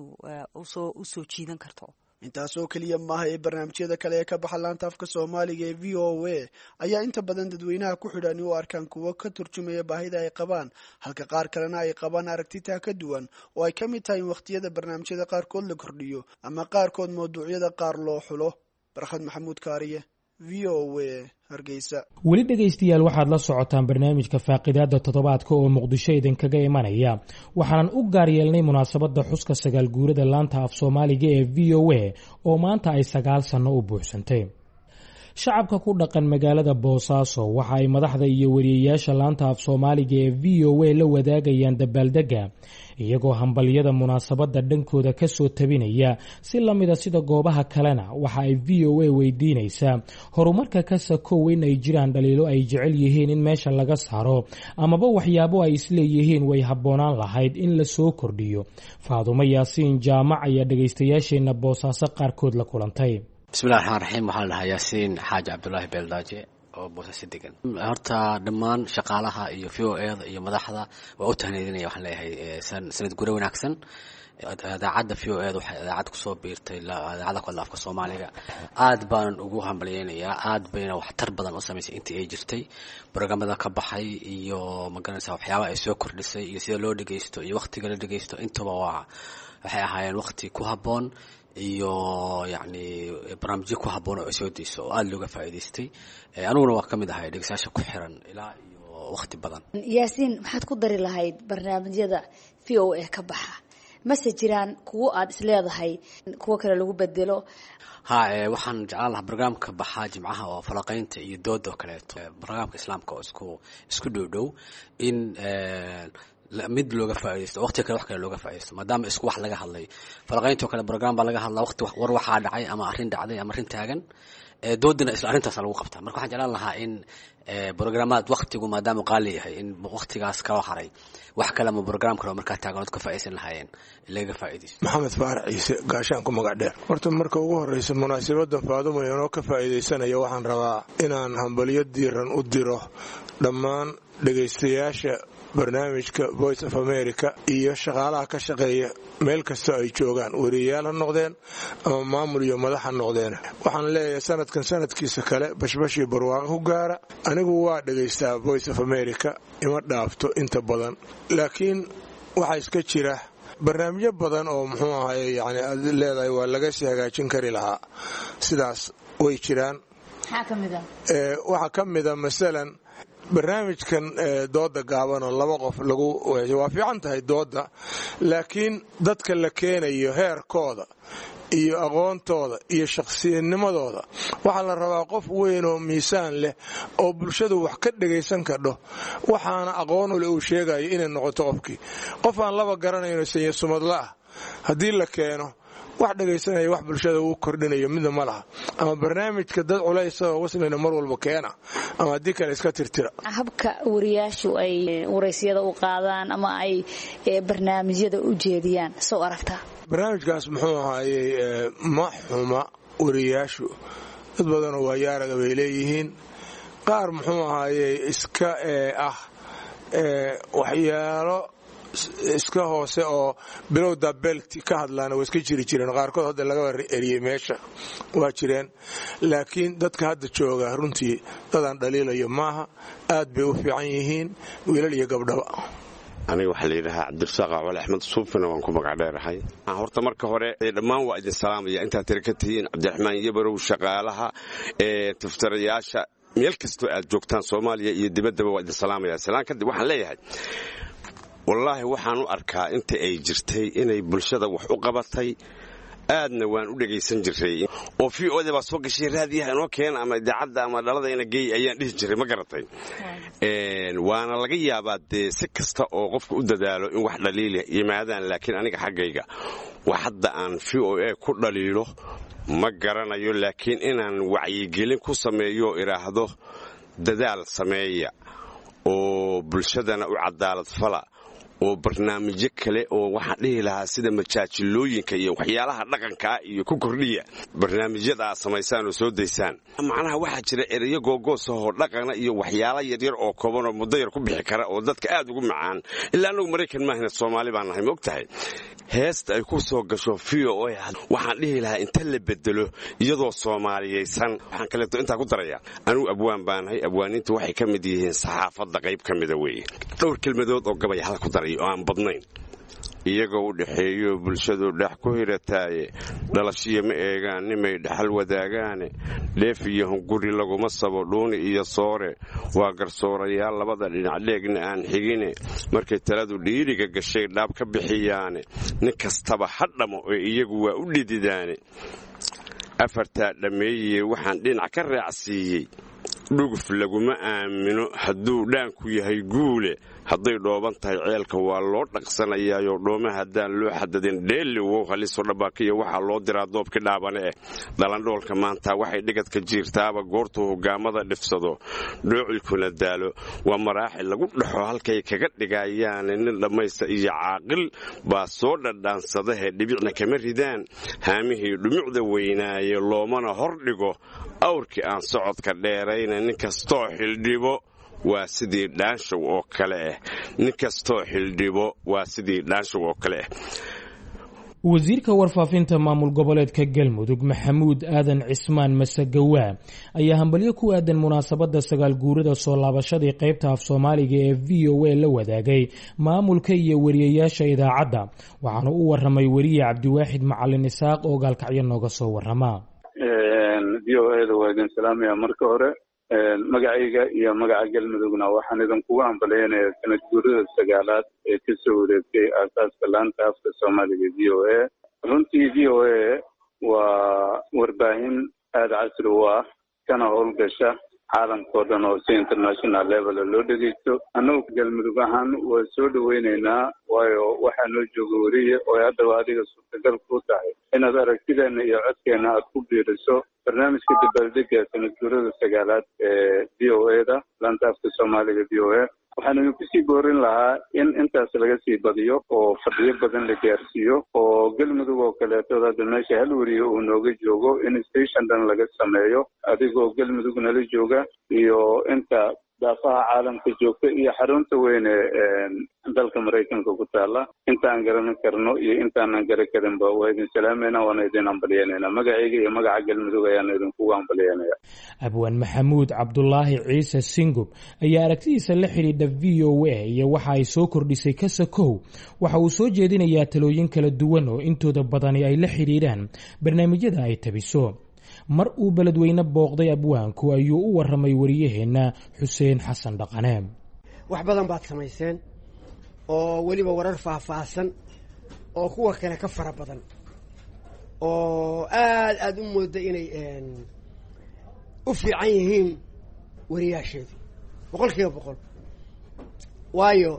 usoo jiidan karto intaasoo keliya maaha ee barnaamijyada kale ee ka baxa laanta afka soomaaliga ee v o a ayaa inta badan dadweynaha ku xidhan u arkaan kuwo ka turjumaya baahida ay qabaan halka qaar kalena ay qabaan aragtitaa ka duwan oo ay ka mid tahay in wakhtiyada barnaamijyada qaarkood la kordhiyo ama qaarkood mawduucyada qaar loo xulo barkhad maxamuud kaariye v o a hargeysa weli dhegaystayaal waxaad la socotaan barnaamijka faaqidaada toddobaadka oo muqdisho idinkaga imanaya waxaanan u gaar yeelnay munaasabadda xuska sagaal guurada laanta af soomaaliga ee v o a oo maanta ay sagaal sanno u buuxsantay shacabka ku dhaqan magaalada boosaaso waxa ay madaxda iyo wariyeyaasha laanta af soomaaliga ee v o a la wadaagayaan dabaaldega iyagoo hambalyada munaasabadda dhankooda kasoo tabinaya si lamida sida goobaha kalena waxa ay v o a weydiinaysaa horumarka ka sakow in ay jiraan dhaliilo ay jecel yihiin in meesha laga saaro amaba waxyaabo ay isleeyihiin way habboonaan lahayd in la soo kordhiyo faadumo yaasiin jaamac ayaa dhegaystayaasheenna boosaaso qaarkood la kulantay bismillahi raxmaan raxiim waxaa la dhahaa yaasiin xaaji cabdulaahi beeldaaje oo boosasi degan horta dhammaan shaqaalaha iyo v o eda iyo madaxda waa u tahneydinaya waxaan leeyahay sanad gure wanaagsan idaacadda v o eda waxay idaacad kusoo biirtay idaacadda ku hadla afka soomaaliga aad baanan ugu hambalyeynayaa aad bayna waxtar badan u samaysay intii ay jirtay brogamada ka baxay iyo magaranaysa waxyaabaha ay soo kordhisay iyo sida loo dhegeysto iyo waktiga la dhegeysto intaba waa waxay ahaayeen wakti ku habboon iyo yacni barnaamijyo ku habboon oo ay soo deyso oo aada looga faa'iidaystay aniguna waa ka mid ahay dhegeystayaasha ku xiran ilaa iyo wakti badan yaasiin maxaad ku dari lahayd barnaamijyada v o a ka baxa mase jiraan kuwo aada isleedahay kuwo kale lagu bedelo ha waxaan jeclaan lahaa barnaamijka baxaa jimcaha oo falaqaynta iyo dooda oo kaleeto barnaamijka islaamka oo isku isku dhow dhow in mid looga faa'idaysto waqtiga kale wax kale looga faa'idaysto maadaama isku wax laga hadlay falaqayntoo kale program baa laga hadlaa waqti war waxaa dhacay ama arrin dhacday ama arrin taagan doodana isla arrintaas lagu qabtaa marka waxaan jeclaan lahaa in programmaad waqtigu maadaama qaali yahay in waqtigaas kala haray wax kale ama program kale oo markaa taaganood ka faa'iidaysan lahaayeen laga faa'iidaysto maxamed faarac ciise gaashaan ku magac dheer horta marka ugu horreysa munaasabaddan faadumo inoo ka faa'iidaysanaya waxaan rabaa inaan hambalyo diiran u diro dhammaan dhegaystayaasha barnaamijka voice of america iyo shaqaalaha ka shaqeeya meel kastoo ay joogaan wariyayaal ha noqdeen ama maamul iyo madax ha noqdeen waxaan leeyahay sanadkan sanadkiisa kale bashbashii barwaaqo ku gaara anigu waa dhegaystaa voice of america ima dhaafto inta badan laakiin waxaa iska jira barnaamijyo badan oo muxuu ahay yani aad leedahay waa laga sii hagaajin kari lahaa sidaas way jiraan waxaa ka mida masalan barnaamijkan dooda gaaban oo laba qof lagu waa fiican tahay dooda laakiin dadka la keenayo heerkooda iyo aqoontooda iyo shakhsiyadnimadooda waxaa la rabaa qof weyn oo miisaan leh oo bulshadu wax ka dhagaysan kadho waxaana aqoon ule uu sheegayo inay noqoto qofkii qof aan laba garanayno sanya sumadla ah haddii la keeno wax dhegaysanaya wax bulshada uu kordhinayo midna ma laha ama barnaamijka dad culaysa oo waslina mar walba keena ama haddii kale iska tirtira habka wariyaashu ay waraysyada u qaadaan ama ay barnaamijyada u jeediyaan soo aragtaa barnaamijkaas muxuu ahaayey ma xuma wariyaashu dad badanoo waayaaraga bay leeyihiin qaar muxuu ahaaye iska ah waxyaalo iska hoose oo bilowda belti ka hadlaana waa iska jiri jireen qaarkood hadda laga eriyey meesha waa jireen laakiin dadka hadda jooga runtii dadaan dhaliilayo maaha aad bay u fiican yihiin wiilal iyo gabdhaba aniga waxaa layidhahaa cabdirasaaq cawal axmed suufina waan ku magacdheerahay horta marka hore dhammaan waa idin salaamaya intaad tira ka tihiin cabdiraxmaan yabarow shaqaalaha taftarayaasha meel kastoo aad joogtaan soomaaliya iyo dibaddaba waa idin salaamaya salaan kadib waxaan leeyahay wallaahi waxaan u arkaa inta ay jirtay inay bulshada wax u qabatay aadna waan u dhegaysan jiray oo v o da baa soo gashay raadiyaha inoo keena ama idaacadda ama dhaladayna geey ayaan dhihi jiray ma garatay waana laga yaabaa dee si kasta oo qofka u dadaalo in wax dhaliila yimaadaan laakiin aniga xaggayga wax hadda aan v o a ku dhaliilo ma garanayo laakiin inaan wacyigelin ku sameeyo idhaahdo dadaal sameeya oo bulshadana u cadaalad fala oo barnaamijyo kale oo waxaan dhihi lahaa sida majaajilooyinka iyo waxyaalaha dhaqankaa iyo ku kordhiya barnaamijyada aad samaysaan oo soo daysaan macnaha waxaa jira ereyo googoos ahoo dhaqana iyo waxyaala yaryar oo kooban oo muddo yar ku bixi kara oo dadka aad ugu macaan ilaa annagu maraykan maahina soomaali baan nahay ma og tahay heesta ay ku soo gasho v o a waxaan dhihi lahaa inta la bedelo iyadoo soomaaliyaysan waxaan kaleeto intaa ku daraya anugu abwaan baanahay abwaaniintu waxay ka mid yihiin saxaafadda qayb ka mida weeye dhowr kelmadood oo gabay hala ku daray oo aan badnayn iyagoo u dhexeeyo bulshadu dhex ku hirataaye dhalashiya ma eegaan nimay dhaxal wadaagaane dheef iyo hunguri laguma sabo dhuuni iyo soore waa garsoorayaal labada dhinac dheegna aan xigine markay taladu dhiiriga gashay dhaab ka bixiyaane nin kastaba ha dhamo ee iyagu waa u dhididaane afartaa dhammeeyee waxaan dhinac ka raacsiiyey dhuguf laguma aamino hadduu dhaanku yahay guule hadday dhooban tahay ceelka waa loo dhaqsanayaayoo dhooma haddaan loo xadadin dheelli wow haliso dhabaakiya waxaa loo diraa doobkii dhaabane eh dhalandhoolka maanta waxay dhigadka jiirtaaba goortuu hogaamada dhifsado dhoocilkuna daalo waa maraaxil lagu dhaxo halkay kaga dhigayaane nin dhammaysta iyo caaqil baa soo dhadhaansadahe dhibicna kama ridaan haamihii dhumucda weynaaye loomana hor dhigo awrkii aan socodka dheerayna nin kastoo xildhibo waa sidii dhaanshow oo kale ah nin kastoo xildhibo waa sidii dhaanshow oo kale ah wasiirka warfaafinta maamul goboleedka galmudug maxamuud aadan cismaan masagawaa ayaa hambalyo ku aadan munaasabadda sagaal guurada soo laabashadii qaybta af soomaaliga ee v o a la wadaagay maamulka iyo wariyayaasha idaacadda waxaana u waramay weriye cabdiwaaxid macalin isaaq oo gaalkacyo nooga soo warama v o eda waa idin salaamaya marka hore magacayga iyo magaca galmudugna waxaan idinkugu hambaleynayaa sanad guurada sagaalaad ee kasoo wareegtay aasaaska laanta afka soomaaliga v o a runtii v o a waa warbaahin aada casri u ah kana howlgasha caalamkao dhan oo si international level loo dhegeysto annagu galmudug ahaan waa soo dhaweyneynaa waayo waxaa noo jooga weriye oo haddaba adiga suurtagal ku tahay inaad aragtideena iyo codkeena aad ku biiriso barnaamijka dabaaldega sanad guurada sagaalaad ee v o a da laanta afka soomaaliga v o a waxaan idinku sii boorin lahaa in intaas laga sii badiyo oo fadhiyo badan la gaarsiiyo oo galmudug oo kaleetood hadda meesha hal weriye uu nooga joogo in station dhan laga sameeyo adigoo galmudug nala jooga iyo inta daafaha caalamka joogta iyo xarunta weyne dalka maraykanka ku taala intaan garan karno iyo intaanan garan karinba waa idin salaamayna waana idin hambalyeynayna magacayga iyo magaca galmudug ayaan idinkugu hambalyeynaya abwaan maxamuud cabdulaahi ciise singub ayaa aragtidiisa la xidhiidha v o a iyo waxa ay soo kordhisay kasakow waxa uu soo jeedinayaa talooyin kala duwan oo intooda badani ay la xidhiidhaan barnaamijyada ay tabiso mar uu beledweyne booqday abwaanku ayuu u waramay wariyaheenna xuseen xasan dhaqane wax badan baad samayseen oo weliba warar faahfaahsan oo kuwa kale ka fara badan oo aada aada u mooda inay u fiican yihiin wariyaasheedu boqol kiiba boqol waayo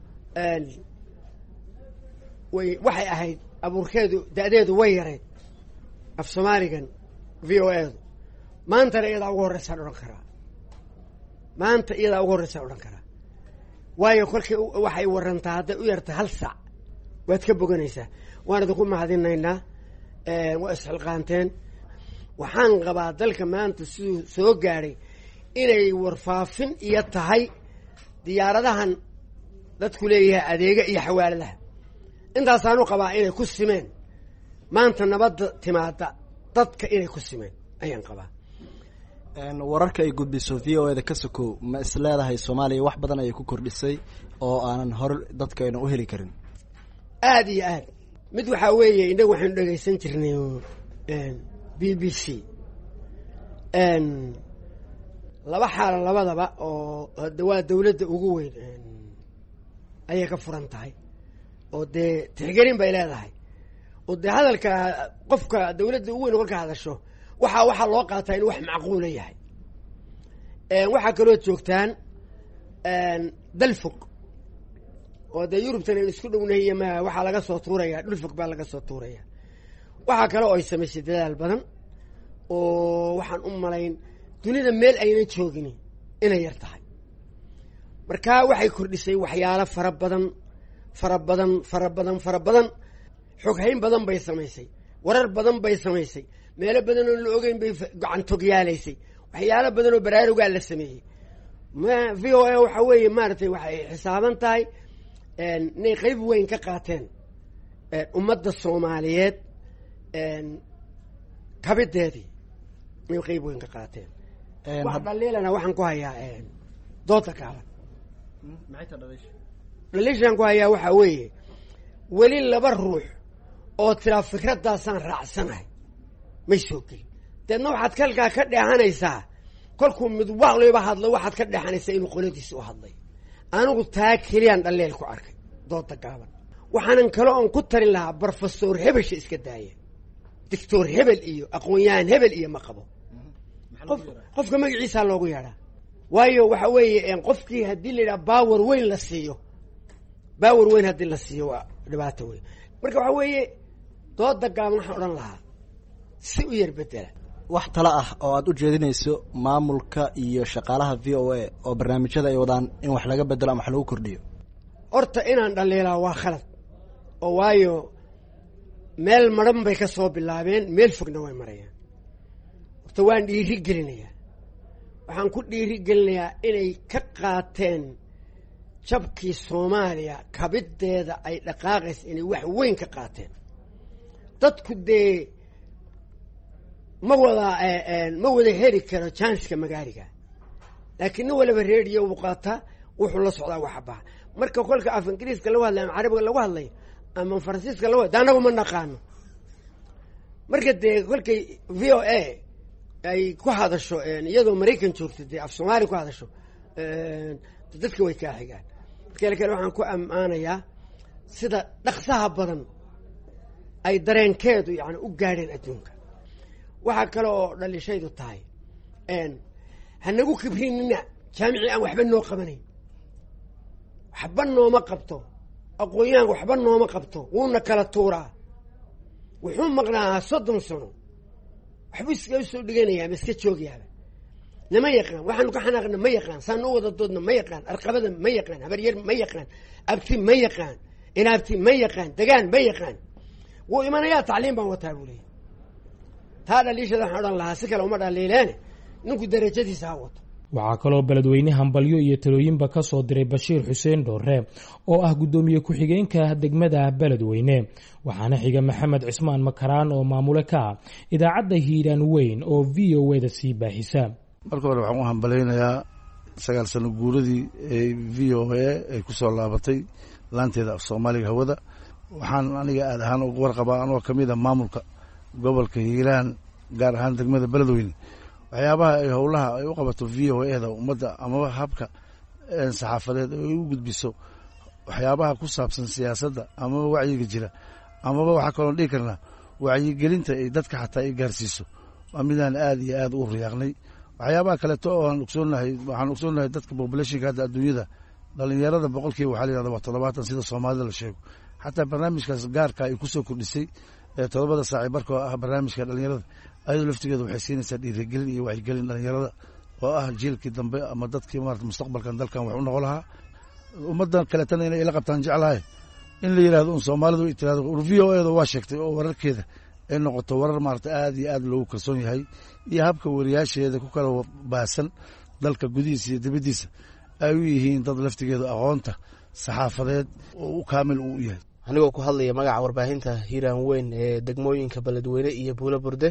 way waxay ahayd abuurkeedu da-deedu way yareyd af soomaaligan v o edu maantana iyadaa ugu horreysaan odhan karaa maanta iyadaa ugu horreysaan odhan karaa waayo kolkii waxay warantaa hadday u yarta hal saac waad ka boganaysaa waan idinku mahadinaynaa waa isxilqaanteen waxaan qabaa dalka maanta siduu soo gaadhay inay warfaafin iyo tahay diyaaradahan dadku leeyahay adeega iyo xawaaladaha intaasaanu qabaa inay ku simeen maanta nabadda timaada dadka inay ku simeen ayaan qabaa wararka ay gudbiso v o eda ka sokow ma is leedahay soomaaliya wax badan ayay ku kordhisay oo aanan hore dadkayna u heli karin aada iyo aad mid waxaa weeye innagu waxaynu dhegaysan jirnay b b c laba xaalo labadaba oo hade waa dawladda ugu weyn ayay ka furan tahay oo dee tixgelin bay leedahay oo dee hadalka qofka dawladda ugu weyn kolka hadasho waxaa waxaa loo qaataa inuu wax macquula yahay waxaa kaloo joogtaan dal fog oo dee yurubtan aynu isku dhownahiyo ma waxaa laga soo tuuraya dhul fog baa laga soo tuuraya waxaa kale oo ay samaysay dadaal badan oo waxaan u malayn dunida meel aynan joogin inay yar tahay markaa waxay kordhisay waxyaalo fara badan fara badan fara badan fara badan xoghayn badan bay samaysay warar badan bay samaysay meelo badan oo la ogeyn bay gacantogyaalasay waxyaalo badan oo baraarugaa la sameeyey v o a waxa weeye maaragtay waxay xisaaban tahay inay qeyb weyn ka qaateen ummadda soomaaliyeed kabideedii inay qeyb weyn ka qaateen wax dhaliilana waxaan ku hayaa dooda gaaban dhaliishaan ku hayaa waxaa weeye weli laba ruux oo tiraa fikraddaasaan raacsanahay may soo gelin deedna waxaad kalkaa ka dheehanaysaa kolkuu mid waqliba hadlo waxaad ka dheexanaysaa inuu qoladiisi u hadlay anigu taa keliyaan dhalleel ku arkay dooda gaaban waxaanan kale oon ku tarin lahaa brofesor hebelsha iska daaya doctor hebel iyo aqoon-yahan hebel iyo ma qabo qof qofka magaciisaa loogu yeedhaa waayo waxa weeye qofkii haddii la yidhaha bawer weyn la siiyo bawer weyn haddii la siiyo waa dhibaato weyn marka waxa weeye dooda gaaban waxaan odhan lahaa si u yar bedela wax talo ah oo aada u jeedinayso maamulka iyo shaqaalaha v o a oo barnaamijyada ay wadaan in wax laga bedelo ama wax lagu kordhiyo horta inaan dhaliilaa waa khalad oo waayo meel madhan bay ka soo bilaabeen meel fogna way marayaan horta waan dhiiri gelinayaa waxaan ku dhiiri gelinayaa inay ka qaateen jabkii soomaaliya kabiddeeda ay dhaqaaqaysa inay wax weyn ka qaateen dadku dee ma wada ma wada heli karo janska magaaliga laakiin nin waliba reediyo uu qaataa wuxuu la socdaa waxbaa marka kolka af ingiriiska lagu hadlay ama carabiga lagu hadlay ama faransiiska lagu hadlay anagu ma naqaano marka dee kolkay v o a ay ku hadasho iyadoo maraykan joogto dee af soomaali ku hadasho dadka way kaa xigaan marka kale waxaan ku ammaanayaa sida dhaqsaha badan ay dareenkeedu yani u gaadheen adduunka waxaa kale oo dhalishaydu tahay hanagu kibrinina jaamicii aan waxba noo qabanayn waxba nooma qabto aqoon-yahanka waxba nooma qabto wuuna kala tuuraa wuxuu maqnaa soddon sano waxbuu iska usoo dhiganayaa ma iska joogayaaba nama yaqaan waxaanu ka xanaaqna ma yaqaan saanu u wada doodna ma yaqaan arqabada ma yaqaan habaryar ma yaqaan abti ma yaqaan inaabti ma yaqaan degaan ma yaqaan wuu imanayaa tacliim baan wataa buu leeyay taa dhaliishada waxaan odhan lahaa si kale uma dhaliileene ninku darajadiisa ha wato waxaa kaloo beledweyne hambalyo iyo talooyinba ka soo diray bashiir xuseen dhoore oo ah guddoomiye ku-xigeenka degmada beledweyne waxaana xiga maxamed cismaan makaraan oo maamule ka ah idaacadda hiiraan weyn oo v o eda sii baahisa marka hore waxaan u hambalaynayaa sagaal sano guuradii ee v o a ay ku soo laabatay laanteeda af soomaaliga hawada waxaan aniga aad ahaan uga warqabaa anoo ka mid a maamulka gobolka hiiraan gaar ahaan degmada beledweyne waxyaabaha ay howlaha ay u qabato v o eda ummadda amaba habka saxaafadeed ay u gudbiso waxyaabaha ku saabsan siyaasadda amaba wacyiga jira amaba waxaa kaloon dhihi karnaa wacyigelinta ay dadka xataa ay gaarsiiso waa midaan aad iyo aad u riyaaqnay waxyaabaha kaleeto oo aan ogsoonahay waxaan ogsoonahay dadka populationka hadda adduunyada dhalinyarada boqolkiiba waxaa la yihahda waa toddobaatan sida soomaalida la sheego xataa barnaamijkaas gaarka ay kusoo kordhisay ee toddobada saaci barka oo ah barnaamijka dhalinyarada ayadoo laftigeeda waxay siinaysaa dhiirigelin iyo wacyigelin dhalinyarada oo ah jiilkii dambe ama dadkii maarata mustaqbalkan dalkan wax u noqon lahaa ummaddan kaleetana inay ila qabtaan jeclahay in la yidhahdo un soomaalidu ay tirahdo v o eda waa sheegtay oo wararkeeda ay noqoto warar maarata aad iyo aad loogu kalsoon yahay iyo habka wariyaasheeda ku kala baahsan dalka gudihiisa iyo dibaddiisa ay u yihiin dad laftigeedu aqoonta saxaafadeed oo u kaamil uu u yahay anigoo ku hadlaya magaca warbaahinta hiiraan weyn ee degmooyinka beledweyne iyo buulo burde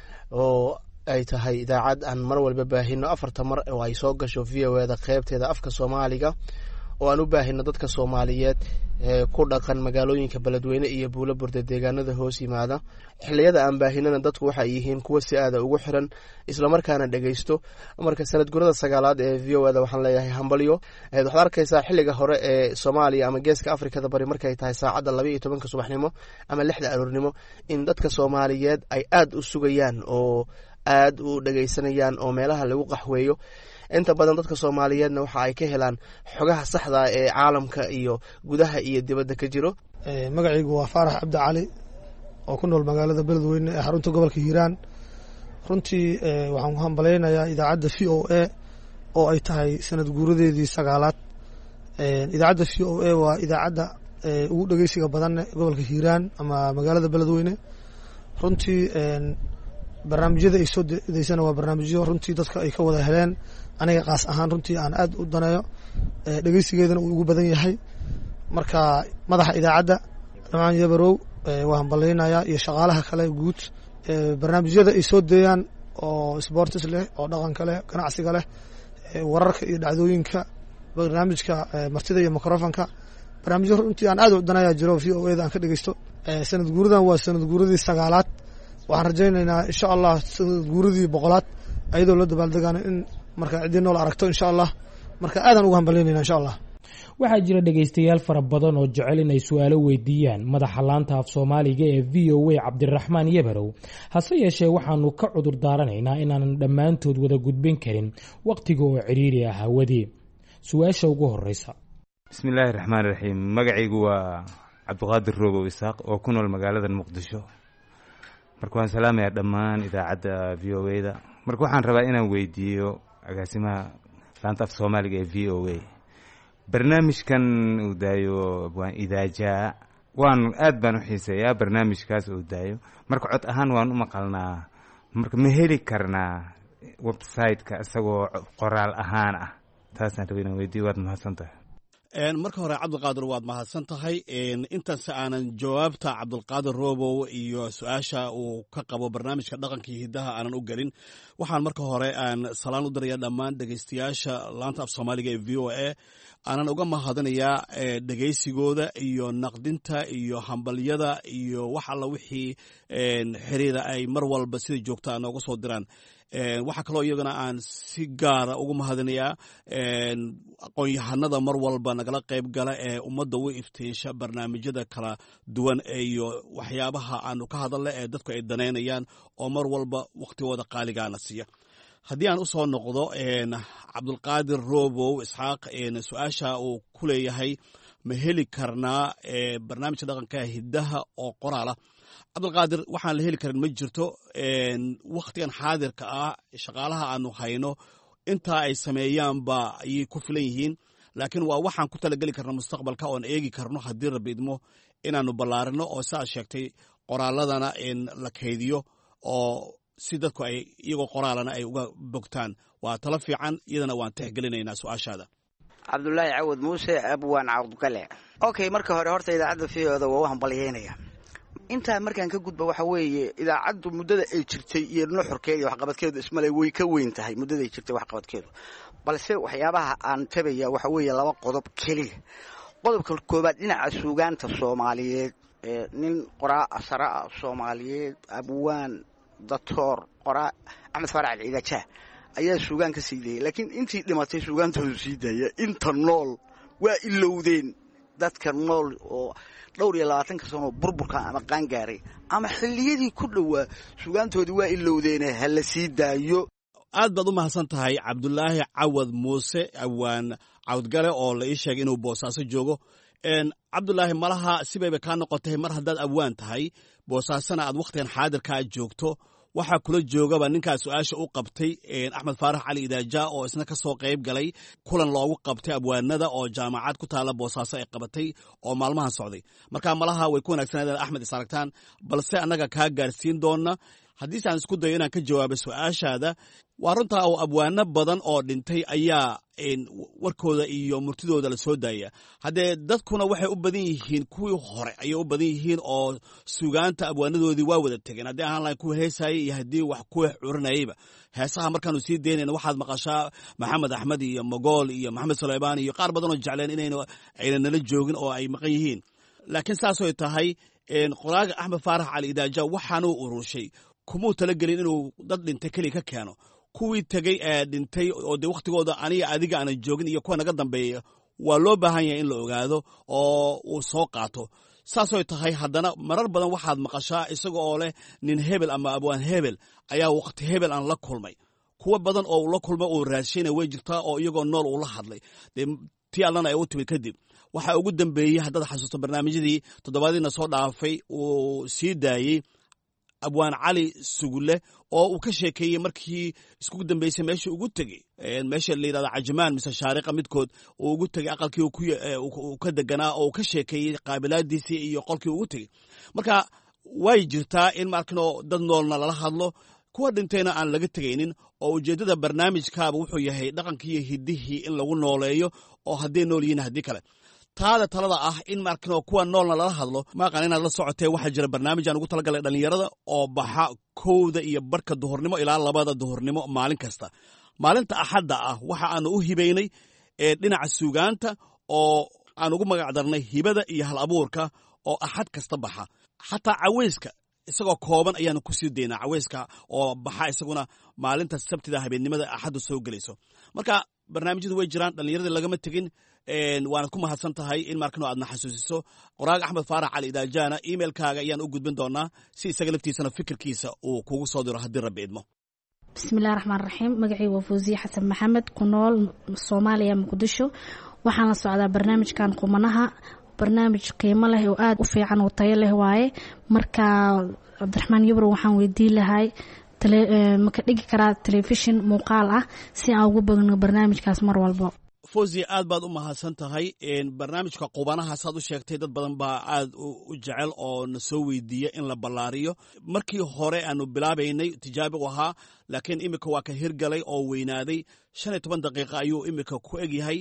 oo ay tahay idaacad aan mar walba baahino afarta mar oo ay soo gasho v o eda qeybteeda afka soomaaliga oo aan u baahino dadka soomaaliyeed ee ku dhaqan magaalooyinka beledweyne iyo buulo burde deegaanada hoos yimaada xiliyada aan baahinana dadku waxay yihiin kuwa si aada ugu xiran islamarkaana dhegeysto marka sanad gurada sagaalaad ee v o eda waxaan leeyahay hambalyo waxaad arkaysaa xiliga hore ee soomaaliya ama geeska afrikada bari markay tahay saacadda laba iyo tobanka subaxnimo ama lixda aroornimo in dadka soomaaliyeed ay aada u sugayaan oo aada u dhegeysanayaan oo meelaha lagu qaxweeyo inta badan dadka soomaaliyeedna waxa ay ka helaan xogaha saxda ee caalamka iyo gudaha iyo dibadda ka jiro magacaygu waa faarax cabdi cali oo ku nool magaalada beledweyne ee xarunta gobolka hiiraan runtii waxaan ku hambalaynayaa idaacadda v o a oo ay tahay sanad guuradeedii sagaalaad idaacadda v o a waa idaacadda ugu dhegeysiga badan gobolka hiiraan ama magaalada beledweyne runtii barnaamijyada ay soo deysana waa barnaamijyo runtii dadka ay ka wada heleen aniga kaas ahaan runtii aan aad u daneeyo dhegeysigeedana uu ugu badan yahay marka madaxa idaacadda dhamaan yabarow waa hambalaynayaa iyo shaqaalaha kale guud barnaamijyada ay soo deeyaan oo sportis leh oo dhaqanka leh ganacsiga leh wararka iyo dhacdooyinka barnaamijka martida iyo microfonka barnaamijyo runtii aan aad u daneeyaa jiro v o eda aan ka dhegeysto sanad guuradan waa sanad guuradii sagaalaad waxaan rajaynaynaa insha allah sanad guuradii boqolaad ayadoo la dabaaldegaana in marka ciddii nool aragto insha allah marka aadaan ugu hambalyaynayna insha allah waxaa jira dhegaystayaal fara badan oo jecel inay su-aalo weydiiyaan madaxa laanta af soomaaliga ee v o a cabdiraxmaan yabarow hase yeeshee waxaanu ka cudur daaranaynaa inaanan dhammaantood wada gudbin karin wakhtiga oo cidhiiri ah hawadii su-aasha ugu horeysa bismillaahi raxmaan raxiim magacaygu waa cabdiqaadir roogow isaaq oo ku nool magaalada muqdisho marka waan salaamayaa dhammaan idaacadda v o a da marka waxaan rabaa inaan weydiiyo agaasimaha laanta af soomaaliga ee v o a barnaamijkan uu daayo waan idaajaa waan aad baan u xiiseeyaa barnaamijkaas uu daayo marka cod ahaan waan u maqalnaa marka ma heli karnaa website-ka isagoo qoraal ahaan ah taasaan raba inaan weydiiyo waad mahadsan tahay marka hore cabdulqaadir waad mahadsan tahay intaas aanan jawaabta cabdulqaadir robow iyo su-aasha uu ka qabo barnaamijka dhaqankii hidaha aanan u gelin waxaan marka hore aan salaan u diraya dhammaan dhegeystayaasha laanta af soomaaliga ee v o a aanan uga mahadinayaa dhegeysigooda iyo naqdinta iyo hambalyada iyo wax alla wixii xiriira ay mar walba sida joogtaa nooga soo diraan waxaa kaloo iyagana aan si gaara ugu mahadinayaa aqoon-yahanada mar walba nagala qayb gala ee ummadda u iftiisha barnaamijyada kala duwan iyo waxyaabaha aanu ka hadalna ee dadku ay danaynayaan oo mar walba wakhtigooda qaaligaana siiya haddii aan u soo noqdo cabdulqaadir robow isxaaq su-aasha uu ku leeyahay ma heli karnaa barnaamijka dhaqanka hidaha oo qoraala cabdulqaadir waxaan la heli karin ma jirto wakhtigan xaadirka ah shaqaalaha aanu hayno intaa ay sameeyaanba ayay ku filan yihiin laakiin waa waxaan ku talageli karna mustaqbalka oon eegi karno haddii rabbi idmo inaanu ballaarino oo siaad sheegtay qoraaladana la kaydiyo oo si dadku ay iyagoo qoraalana ay uga bogtaan waa talo fiican iyadana waan tixgelinaynaa su-aashaada cabdulaahi cawad muuse abwaan cabdukale okay marka hore horta idaacadda fiooda waa u hambalyeynaya intaa markaan ka gudba waxa weeye idaacaddu muddada ay jirtay iyo nuxurkeeda iyo waxqabadkeedu ismale way ka weyn tahay muddada ay jirtay waxqabadkeedu balse waxyaabaha aan tabaya waxa weeye laba qodob keliya qodobka koobaad dhinaca suugaanta soomaaliyeed nin qoraa asara ah soomaaliyeed abwaan datoor qoraa axmed faarac alciidajaa ayaa suugaan ka sii dayay laakiin intii dhimatay suugaantoodu sii daaya inta nool waa ilowdeen dadka nool oo dhowr iyo labaatanka sanoo burburka ama qaangaaray ama xilliyadii ku dhowaa suugaantoodii waa ilowdeene ha la sii daayo aad baad u mahadsan tahay cabdulaahi cawad muuse awaan cawdgale oo la ii sheegay inuu boosaaso joogo cabdulaahi malaha sibayba kaa noqotay mar haddaad awaan tahay boosaasona aad wakhtigan xaadirkaa joogto waxaa kula joogaba ninkaa su-aasha u qabtay axmed faarax cali idaaja oo isna ka soo qayb galay kulan loogu qabtay abwaanada oo jaamacad ku taala boosaaso ay qabatay oo maalmahan socday marka malaha way ku wanaagsanaaden axmed is aragtaan balse annaga kaa gaarsiin doona haddiise aan isku dayo inaan ka jawaabo su-aashaada waa runtaa oo abwaano badan oo dhintay ayaa warkooda iyo murtidooda la soo daaya haddee dadkuna waxay u badan yihiin kuwii hore ayay u badan yihiin oo sugaanta abwaanadoodii waa wada tegeen haddii ahaan lahayn kuwa heesayay iyo haddii wax kuwa curinayayba heesaha markaanu sii daynayna waxaad maqashaa maxamed axmed iyo mogool iyo maxamed suleymaan iyo qaar badanoo jecleen inayna ayna nala joogin oo ay maqan yihiin laakiin saasoy tahay qoraaga axmed faarax cali idaaja waxaanuu ururshay kumuu talagelin inuu dad dhintay keliya ka keeno kuwii tegey ee dhintay oo dee wakhtigooda aniga adiga aanan joogin iyo kuwa naga dambeeya waa loo baahan yahay in la ogaado oo uu soo qaato saasoy tahay haddana marar badan waxaad maqashaa isaga oo leh nin hebel ama abwaan hebel ayaa wakhti hebel aan la kulmay kuwa badan oo ula kulmay uu raashayna way jirtaa oo iyagoo nool uu la hadlay dee tii allana ay u timid kadib waxaa ugu dambeeyey haddaad xasuusto barnaamijyadii toddobaadiina soo dhaafay uu sii daayey abwaan cali sugule oo uu ka sheekeeyey markii iskugu dambeysay meesha ugu tegey meesha la yidhahdo cajamaan mise shaariqa midkood uu ugu tegey aqalkii uu ka deganaa oo uu ka sheekeeyey qaabilaadiisii iyo qolkii ugu tegey marka way jirtaa in markino dad noolna lala hadlo kuwa dhintayna aan laga tegaynin oo ujeeddada barnaamijkaaba wuxuu yahay dhaqankii iyo hiddihii in lagu nooleeyo oo hadday nool yihiin haddii kale taada talada ah in markino kuwa noolna lala hadlo maaqan inaad la socotee waxaa jira barnaamijaan ugu talagalay dhallinyarada oo baxa kowda iyo barhka duhurnimo ilaa labada duhurnimo maalin kasta maalinta axadda ah waxa aanu u hibaynay dhinaca suugaanta oo aan ugu magac darnay hibada iyo hal abuurka oo axad kasta baxa xataa caweyska isagoo kooban ayaanu ku sii daynaa caweyska oo baxa isaguna maalinta sabtida habeennimada axaddu soo gelayso marka barnaamijyadu way jiraan dhallinyaradii lagama tegin waanad ku mahadsan tahay in markano aadna xasuusiso qoraaga axmed faarax cali idaajana emailkaaga ayaan u gudbin doonaa si isaga laftiisana fikirkiisa uu kugu soo diro haddii rabbi idmo bismillahi raxmaan raxiim magacii waa fawsiye xasan maxamed ku nool soomaaliya muqdisho waxaan la socdaa barnaamijkan qumanaha barnaamij qiimo leh oo aada u fiican oo tayo leh waaye marka cabdiraxmaan yabro waxaan weydiin lahay maka dhigi karaa telefishin muuqaal ah si aan ugu bagno barnaamijkaas mar walbo fawzi aad baad u mahadsan tahay barnaamijka qubanaha saad u sheegtay dad badan baa aad u jecel oo na soo weydiiya in la ballaariyo markii hore aanu bilaabaynay tijaabi u ahaa laakiin imika waa ka hirgalay oo weynaaday shan iyo toban daqiiqa ayuu imika ku egyahay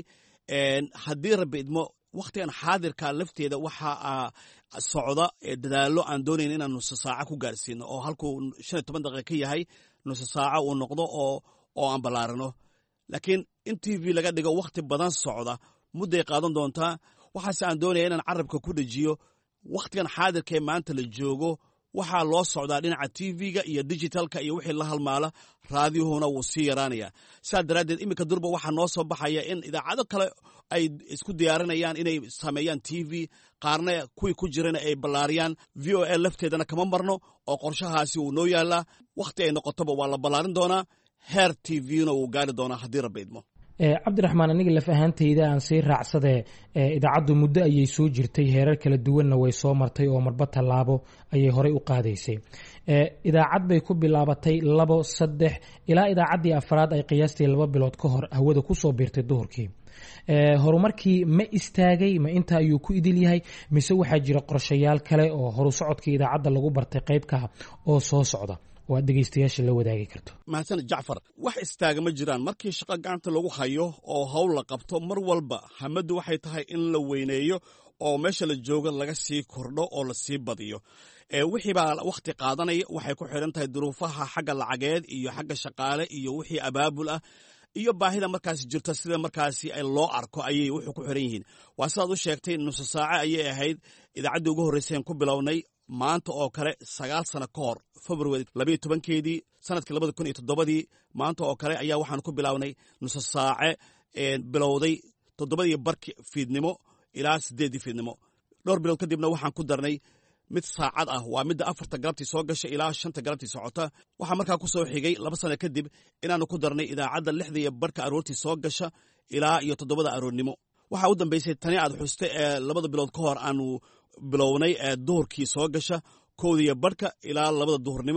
haddii rabbi idmo wakhtigan xaadirka lafteeda waxaa socda dadaallo aan doonayn inaan nuso saaco ku gaarsiino oo halkuu shan iyo toban daqiiqa ka yahay nuso saaco uu noqdo oo oo aan ballaarino laakiin in t v laga dhigo wakhti badan socda mudday qaadan doontaa waxaase aan doonaya inaan carabka ku dhejiyo wakhtigan xaadirka ee maanta la joogo waxaa loo socdaa dhinaca t v-ga iyo digitalka iyo wixii la halmaala raadiyuhuna wuu sii yaraanaya sidaa daraaddeed iminka durba waxaa noo soo baxaya in idaacado kale ay isku diyaarinayaan inay sameeyaan t v qaarna kuwii ku jirana ay ballaariyaan v o a lafteedana kama marno oo qorshahaasi wuu noo yaalaa wakhti ay noqotoba waa la ballaarin doonaa heer t v-na wuu gaari doonaa haddii rabbi idmo cabdiraxmaan aniga laf ahaantayda aan sii raacsadee idaacaddu muddo ayay soo jirtay heerar kala duwanna way soo martay oo marba tallaabo ayay horey u qaadaysay idaacad bay ku bilaabatay labo saddex ilaa idaacaddii afraad ay qiyaastii laba bilood ka hor hawada kusoo biirtay duhurkii horumarkii ma istaagay ma inta ayuu ku idil yahay mise waxaa jira qorshayaal kale oo horu socodkii idaacadda lagu bartay qaybka oo soo socda oo aad dhegeystayaasha la wadaagi karto mahadsaned jacfar wax istaaga ma jiraan markii shaqo gacanta lagu hayo oo howl la qabto mar walba hamaddu waxay tahay in la weyneeyo oo meesha la joogo laga sii kordho oo la sii badiyo wixii baa wakhti qaadanaya waxay ku xidhan tahay duruufaha xagga lacageed iyo xagga shaqaale iyo wixii abaabul ah iyo baahida markaasi jirta sida markaasi loo arko ayay wuxuu ku xiran yihiin waa sidaad u sheegtay nuso saace ayay ahayd idaacaddii ugu horreyseen ku bilownay maanta oo kale sagaal sano ka hor february labayo tobankeedii sanadkii labada kun iyo toddobadii maanta oo kale ayaa waxaan ku bilownay nuso saace bilowday toddobadii barki fiidnimo ilaa siddeeddii fiidnimo dhowr bilood kadibna waxaan ku darnay mid saacad ah waa midda afarta galabtii soo gasha ilaa shanta galabtii socota waxaa markaa ku soo xigay laba sano kadib inaannu ku darnay idaacadda lixda iyo barka aroortii soo gasha ilaa iyo toddobada aroornimo waxaa u dambaysay tani aad xusta ee labada bilood ka hor aanu bilownay ee duhurkii soo gasha kowda iyo barhka ilaa labada duhurnimo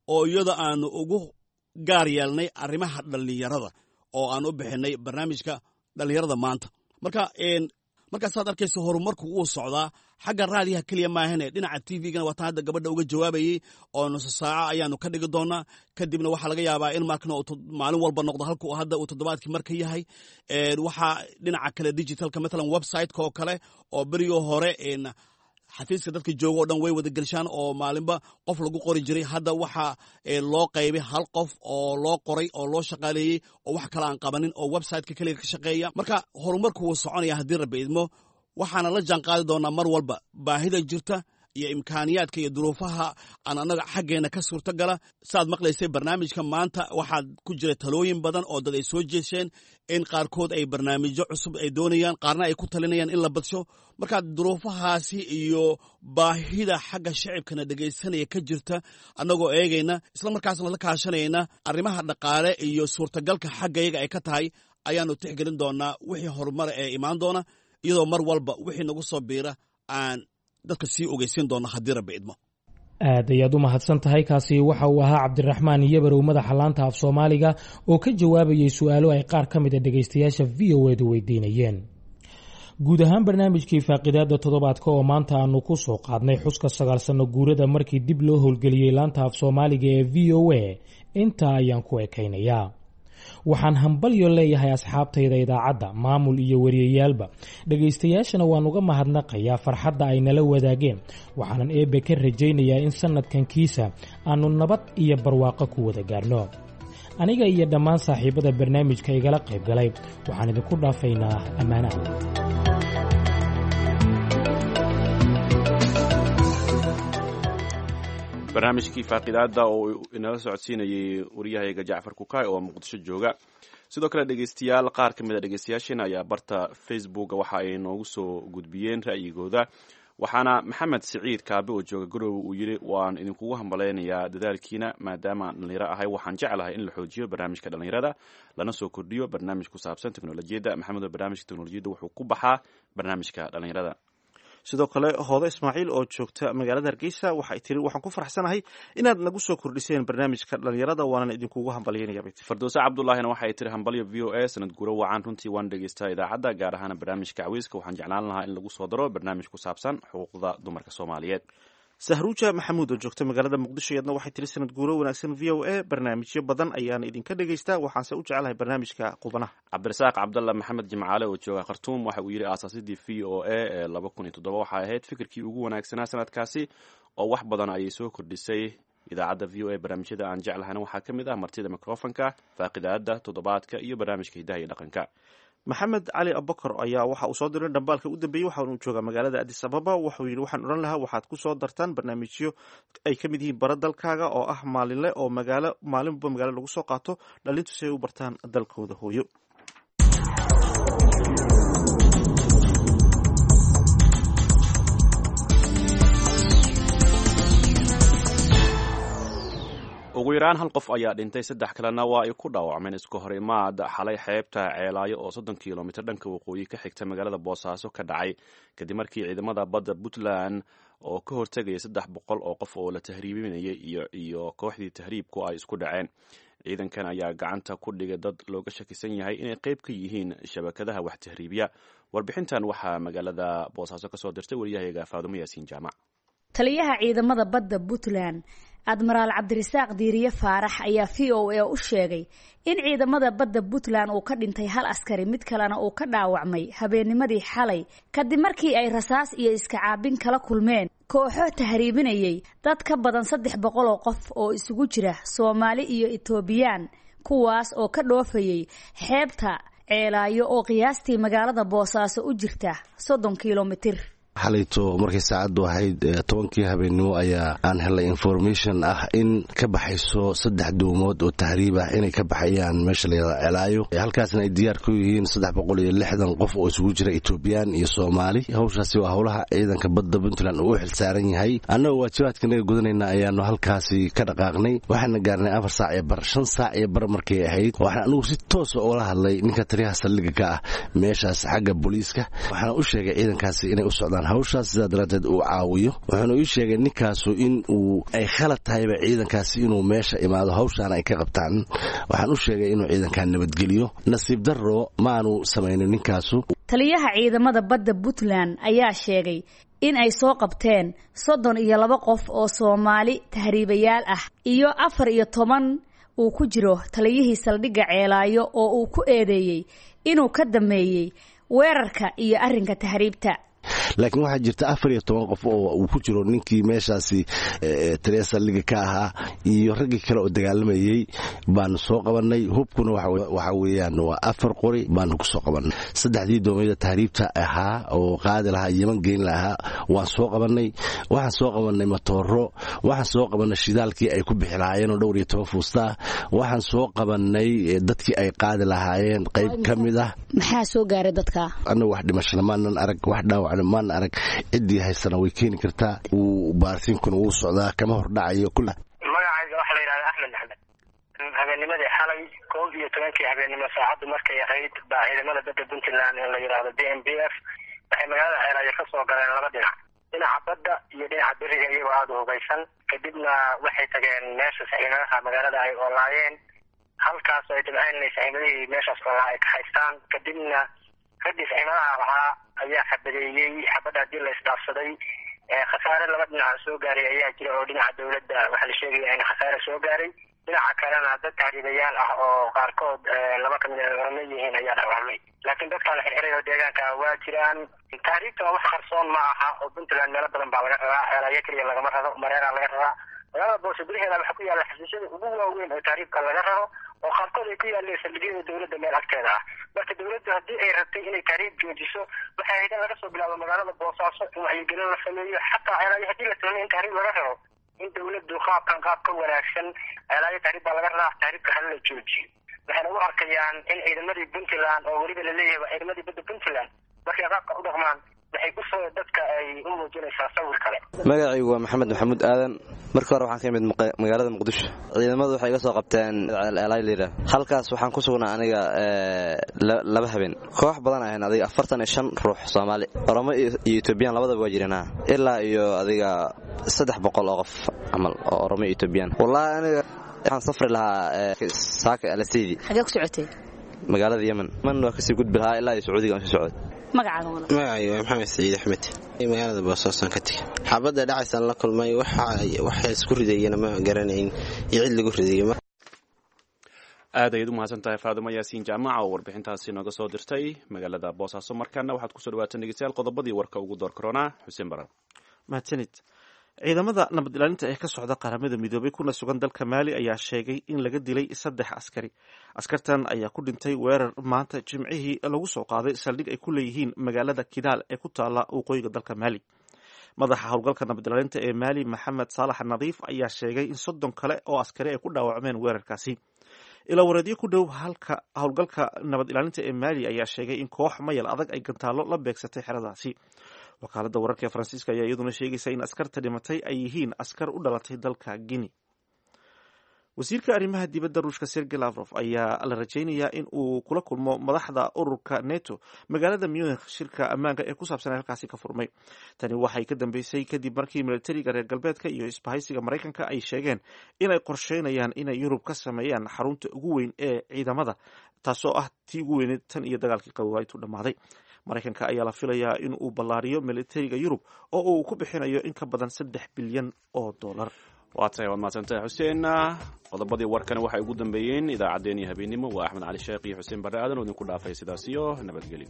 oo iyada aanu ugu gaar yeelnay arrimaha dhallinyarada oo aan u bixinay barnaamijka dhallinyarada maanta marka markaasaad arkaysa horumarku wuu socdaa xagga raadiyaha keliya maahane dhinaca t v-gana waataan hadda gabadha uga jawaabayey oo nuso saaco ayaanu ka dhigi doonaa kadibna waxaa laga yaabaa in markna maalin walba noqdo halka hadda uu toddobaadkii marka yahay waxaa dhinaca kale digitalka matalan website-ka oo kale oo berigii hore xafiiska dadka jooga o dhan way wada gelshaan oo maalinba qof lagu qori jiray hadda waxaa loo qaybay hal qof oo loo qoray oo loo shaqaaleeyey oo wax kale aan qabanin oo websiteka keliga ka shaqeeya marka horumarku wuu soconaya haddii rabbi idmo waxaana la jaan qaadi doonaa mar walba baahida jirta iyo imkaaniyaadka iyo duruufaha aan annaga xaggeena ka suurto gala saaad maqlaysay barnaamijka maanta waxaa ku jira talooyin badan oo dad ay soo jeesheen in qaarkood ay barnaamijyo cusub ay doonayaan qaarna ay ku talinayaan in la badsho marka duruufahaasi iyo baahida xagga shacibkana dhegaysanaya ka jirta annagoo eegayna isla markaasna la kaashanayna arrimaha dhaqaale iyo suurtagalka xaggayaga ay ka tahay ayaanu tixgelin doonaa wixii horumara ee imaan doona iyadoo mar walba wixii nagu soo biira aan dadka sii ogeysiin doona haddii rabbi idmo aad ayaad u mahadsan tahay kaasi waxa uu ahaa cabdiraxmaan yabarow madaxa laanta af soomaaliga oo ka jawaabayay su-aalo ay qaar ka mid a dhegaystayaasha v o edu weydiinayeen guud ahaan barnaamijkii faaqidaada toddobaadka oo maanta aanu ku soo qaadnay xuska sagaal sanno guurada markii dib loo howlgeliyey laanta af soomaaliga ee v o a intaa ayaan ku ekaynayaa waxaan hambalyo leeyahay asxaabtayda idaacadda maamul iyo wariyayaalba dhegaystayaashana waan uga mahadnaqayaa farxadda ay nala wadaageen waxaanan eebbe ka rajaynayaa in sannadkan kiisa aannu nabad iyo barwaaqo ku wada gaarno aniga iyo dhammaan saaxiibada barnaamijka igala qayb galay waxaan idinku dhaafaynaa ammaanaha barnaamijkii faaqidaada oo inala socodsiinayay waryahayga jacfar kukaay oo muqdisho jooga sidoo kale dhegeystayaal qaar ka mid a dhegeystayaasheena ayaa barta facebook waxa ay noogu soo gudbiyeen ra'yigooda waxaana maxamed siciid kaabe oo jooga garowe uu yidhi waan idinkugu hambalaynayaa dadaalkiina maadaama aan dhallinyaro ahay waxaan jeclahay in la xoojiyo barnaamijka dhallinyarada lana soo kordhiyo barnaamij ku saabsan teknolojiyadda maxamed oo barnaamijka teknolojiyadda wuxuu ku baxaa barnaamijka dhallinyarada sidoo kale hoodo ismaaciil oo joogta magaalada hargeysa waxay tiri waxaan ku faraxsanahay inaad nagu soo kordhiseen barnaamijka dhalinyarada waanan idinkugu hambalyaynaya fardowse cabdulaahina waxay tiri hambalyo v o a sanad guro wacan runtii waan dhegeystaa idaacadda gaar ahaan barnaamijka caweyska waxaan jeclaan lahaa in lagu soo daro barnaamij ku saabsan xuquuqda dumarka soomaaliyeed sahruuja maxamuud oo joogta magaalada muqdisho iyadna waxay tiri sanad guuro wanaagsan v o a barnaamijyo badan ayaan idinka dhegaystaa waxaanse u jecelahay barnaamijka qubanaha cabdirasaaq cabdalla maxamed jimcaale oo jooga khartuum waxa uu yidhi aasaasidii v o a ee laba kun iyo toddoba waxay ahayd fikirkii ugu wanaagsanaa sanadkaasi oo wax badan ayay soo kordhisay idaacadda v o a barnaamijyada aan jeclahayna waxaa ka mid ah martida mikrofonka faaqidaada toddobaadka iyo barnaamijka hidaha iyo dhaqanka maxamed cali abakar ayaa waxa uu soo diray dhambaalka u dambeeyey waxaanu joogaa magaalada adis ababa wuxuu yidhi waxaan odhan lahaa waxaad ku soo dartaan barnaamijyo ay ka mid yihiin bara dalkaaga oo ah maalinle oo magaalo maalinba magaalo lagu soo qaato dhalintu si ay u bartaan dalkooda hooyo ugu yaraan hal qof ayaa dhintay saddex kalena waa ay ku dhaawacmeen isku hor imaad xalay xeebta ceelaayo oo soddon kilomitr dhanka waqooyi ka xigta magaalada boosaaso ka dhacay kadib markii ciidamada badda puntland oo ka hortegaya saddex boqol oo qof oo la tahriibinayay iyo kooxdii tahriibku ay isku dhaceen ciidankan ayaa gacanta ku dhigay dad looga shakisan yahay inay qayb ka yihiin shabakadaha wax tahriibiya warbixintan waxaa magaalada boosaaso kasoo dirtay waryahayaga faadumo yaasiin jaamac taliyaha ciidamada badda puntland admaraal cabdirasaaq diiriye faarax ayaa v o a u sheegay in ciidamada badda puntland uu ka dhintay hal askari mid kalena uu ka dhaawacmay habeennimadii xalay kadib markii ay rasaas iyo iska caabin kala kulmeen kooxo tahriibinayay dad ka badan saddex boqol oo qof oo isugu jira soomaali iyo etoobiyaan kuwaas oo ka dhoofayay xeebta ceelaayo oo qiyaastii magaalada boosaaso u jirta soddon kilomitir xalayto markay saacaddu ahayd tobankii habeennimo ayaa aan helay information ah in ka baxayso saddex doomood oo tahriib ah inay ka baxayaan meesha layada celaayo halkaasna ay diyaar ku yihiin saddex boqol iyo lixdan qof oo isugu jira etoobiyaan iyo soomaali hawshaasi waa howlaha ciidanka badda puntland uu u xilsaaran yahay annagoo waajibaadkanaga gudanayna ayaanu halkaasi ka dhaqaaqnay waxaana gaarnay afar saac iyo bar shan saac iyo bar markay ahayd waxaan anigu si toosa ula hadlay ninka taliyaha saldhiga ka ah meeshaas xagga booliiska waxaana u sheegay ciidankaasi inay u socdaan hawshaas sidaa daraaddeed uu caawiyo wuxuuna ii sheegay ninkaasu in uu ay khalad tahayba ciidankaasi inuu meesha imaado hawshaana ay ka qabtaan waxaan u sheegay inuu ciidankan nabadgeliyo nasiib darro maanu samaynin ninkaasu taliyaha ciidamada badda puntland ayaa sheegay in ay soo qabteen soddon iyo laba qof oo soomaali tahriibayaal ah iyo afar iyo toban uu ku jiro taliyihii saldhigga ceelaayo oo uu ku eedeeyey inuu ka dameeyey weerarka iyo arrinka tahriibta laakiin waxaa jirta afar iyo toban qof oo uu ku jiro ninkii meeshaasi taliya saldhigga ka ahaa iyo raggii kale oo dagaalamayey baanu soo qabannay hubkuna waxa weeyaan waa afar qori baanu ku soo qabannay saddexdii doomiyada tahriibta ahaa oo qaadi lahaa yeman geyn lahaa waan soo qabannay waxaan soo qabannay matooro waxaan soo qabannay shidaalkii ay ku bixi lahaayeen oo dhowr iyo toban fuustaa waxaan soo qabannay dadkii ay qaadi lahaayeen qayb ka mid ah maxaa soo gaaray dadka annaga wax dhimashana maanan arag wax dhaawacna maana arag ciddii haysana way keeni kartaa wuu baarsiinkuna wuu socdaa kama hordhacayo magacayga waxaa la yidhahdaa axmed axmed habeenimadii xalay koob iyo tobankii habeennimo saacaddu markay ahayd baa ciidamada badda puntland ee la yidhaahdo b m b f waxay magaalada ceelaayo ka soo galeen laba dhinac dhinaca badda iyo dhinaca beriga iyagoo aada u hubaysan kadibna waxay tageen meesha saxiimadaha magaalada ay oolaayeen halkaas ay dhibcayn inay saxiimadihii meeshaas oolaa ay ka haystaan kadibna raggii saxiimadaha lahaa ayaa xabadeeyey xabadda haddii la isdhaafsaday khasaare laba dhinaca soo gaaray ayaa jira oo dhinaca dowladda waxaa la sheegaya in khasaare soo gaaray dhinaca kalena dad tahriibayaal ah oo qaarkood laba kamid a oramo yihiin ayaa dhaawacmay laakiin dadkaa la xirxiray oo deegaanka waa jiraan tahriibta waa wax qarsoon ma aha oo puntland meelo badan baa laga rabaa ceelaayo keliya lagama rabo mareeraa laga rabaa magaalada boose gudaheeda waxaa ku yaalla xasuusyada ugu waaweyn oo tahriibka laga rabo oo qaarkood ay ku yaaleen saldhigyada dowladda meel agteeda ah marka dowladdu haddii ay rabtay inay tahriib joojiso waxay ahayd in laga soo bilaabo magaalada boosaaso in wacyigelin la sameeyo xataa ceelaayo haddii la tuhmay in tahriib laga rabo in dowladdu qaabkan qaab ka wanaagsan ceelaayo tahriib baa laga rabaa tahriibka hala la joojiyo waxayna u arkayaan in ciidamadii puntland oo weliba laleeyahay waa ciidamadii badda puntland markay qaabka u dhaqmaan waxay kusoo dadka ay u muujinaysaa sawir kale magacaygu waa maxamed maxamuud aadan marka hore waxaan ka imid magaalada muqdisho ciidamadu waxay iga soo qabteen elyra halkaas waxaan ku sugnaa aniga laba habeen koox badan ahayn adiga afartan iyo shan ruux soomaali oromo iyo etoobiyaan labadaba waa jirana ilaa iyo adiga saddex boqol oo qof camal oo oromo iyo etoobiyaan wallaahi aniga waxaan safri lahaa saaka alaseydi xagee ku socotay magaalada yemen yemen waa kasii gudbi lahaa ilaa iyo sacuudiga aan sii socday magacaaga magacayga waa maxamed saciid axmed magaalada boosaasan ka tegay xaabadda dhacaysaan la kulmay waxa isku ridayana ma garanayn iyo cid lagu ridayo aad ayaad u mahadsan tahay faadimo yaasiin jaamaca oo warbixintaasi nooga soo dirtay magaalada boosaaso markaana waxaad kusoo dhawaatan dhegeystayaal qodobadii warka ugu door koronaa xuseen baran mahadsanid ciidamada nabad ilaalinta ee ka socda qaramada midoobay kuna sugan dalka maali ayaa sheegay in laga dilay saddex askari askartan ayaa ku dhintay weerar maanta jimcihii lagu soo qaaday saldhig ay ku leeyihiin magaalada kidaal ee ku taala waqooyiga dalka maali madaxa howlgalka nabad ilaalinta ee maali maxamed saalax nadiif ayaa sheegay in soddon kale oo askari ay ku dhaawacmeen weerarkaasi ilaa wareedyo ku dhow halka howlgalka nabad ilaalinta ee maali ayaa sheegay in koox mayal adag ay gantaallo la beegsatay xeradaasi wakaaladda wararka ee faransiiska ayaa iyaduna sheegaysa in askarta dhimatay ay yihiin askar u dhalatay dalka guinea wasiirka arrimaha dibadda ruushka sergey lavrof ayaa la rajaynayaa in uu kula kulmo madaxda ururka neto magaalada munich shirka ammaanka ee ku saabsan halkaasi ka furmay tani waxay ka dambeysay kadib markii militariga reer galbeedka iyo isbahaysiga maraykanka ay sheegeen inay qorsheynayaan inay yurub ka sameeyaan xarunta ugu weyn ee ciidamada taasoo ah tii ugu weyneed tan iyo dagaalkii qawaaitu dhammaaday maraykanka ayaa la filayaa in uu ballaariyo militariga yurub oo uu ku bixinayo in ka badan saddex bilyan oo dollar waa tahay waad mahadsantahay xuseen qodobadii warkana waxay ugu dambeeyeen idaacaddeenii habeennimo waa axmed cali sheekh iyo xuseen barre aadan oo idinku dhaafay sidaas iyo nabadgelyo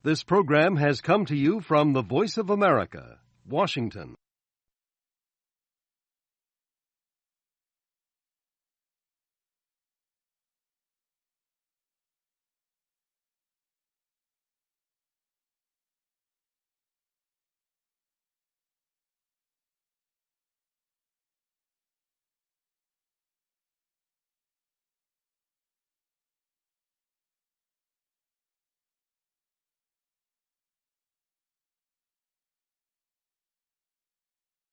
This program has come to you from the Voice of America, Washington.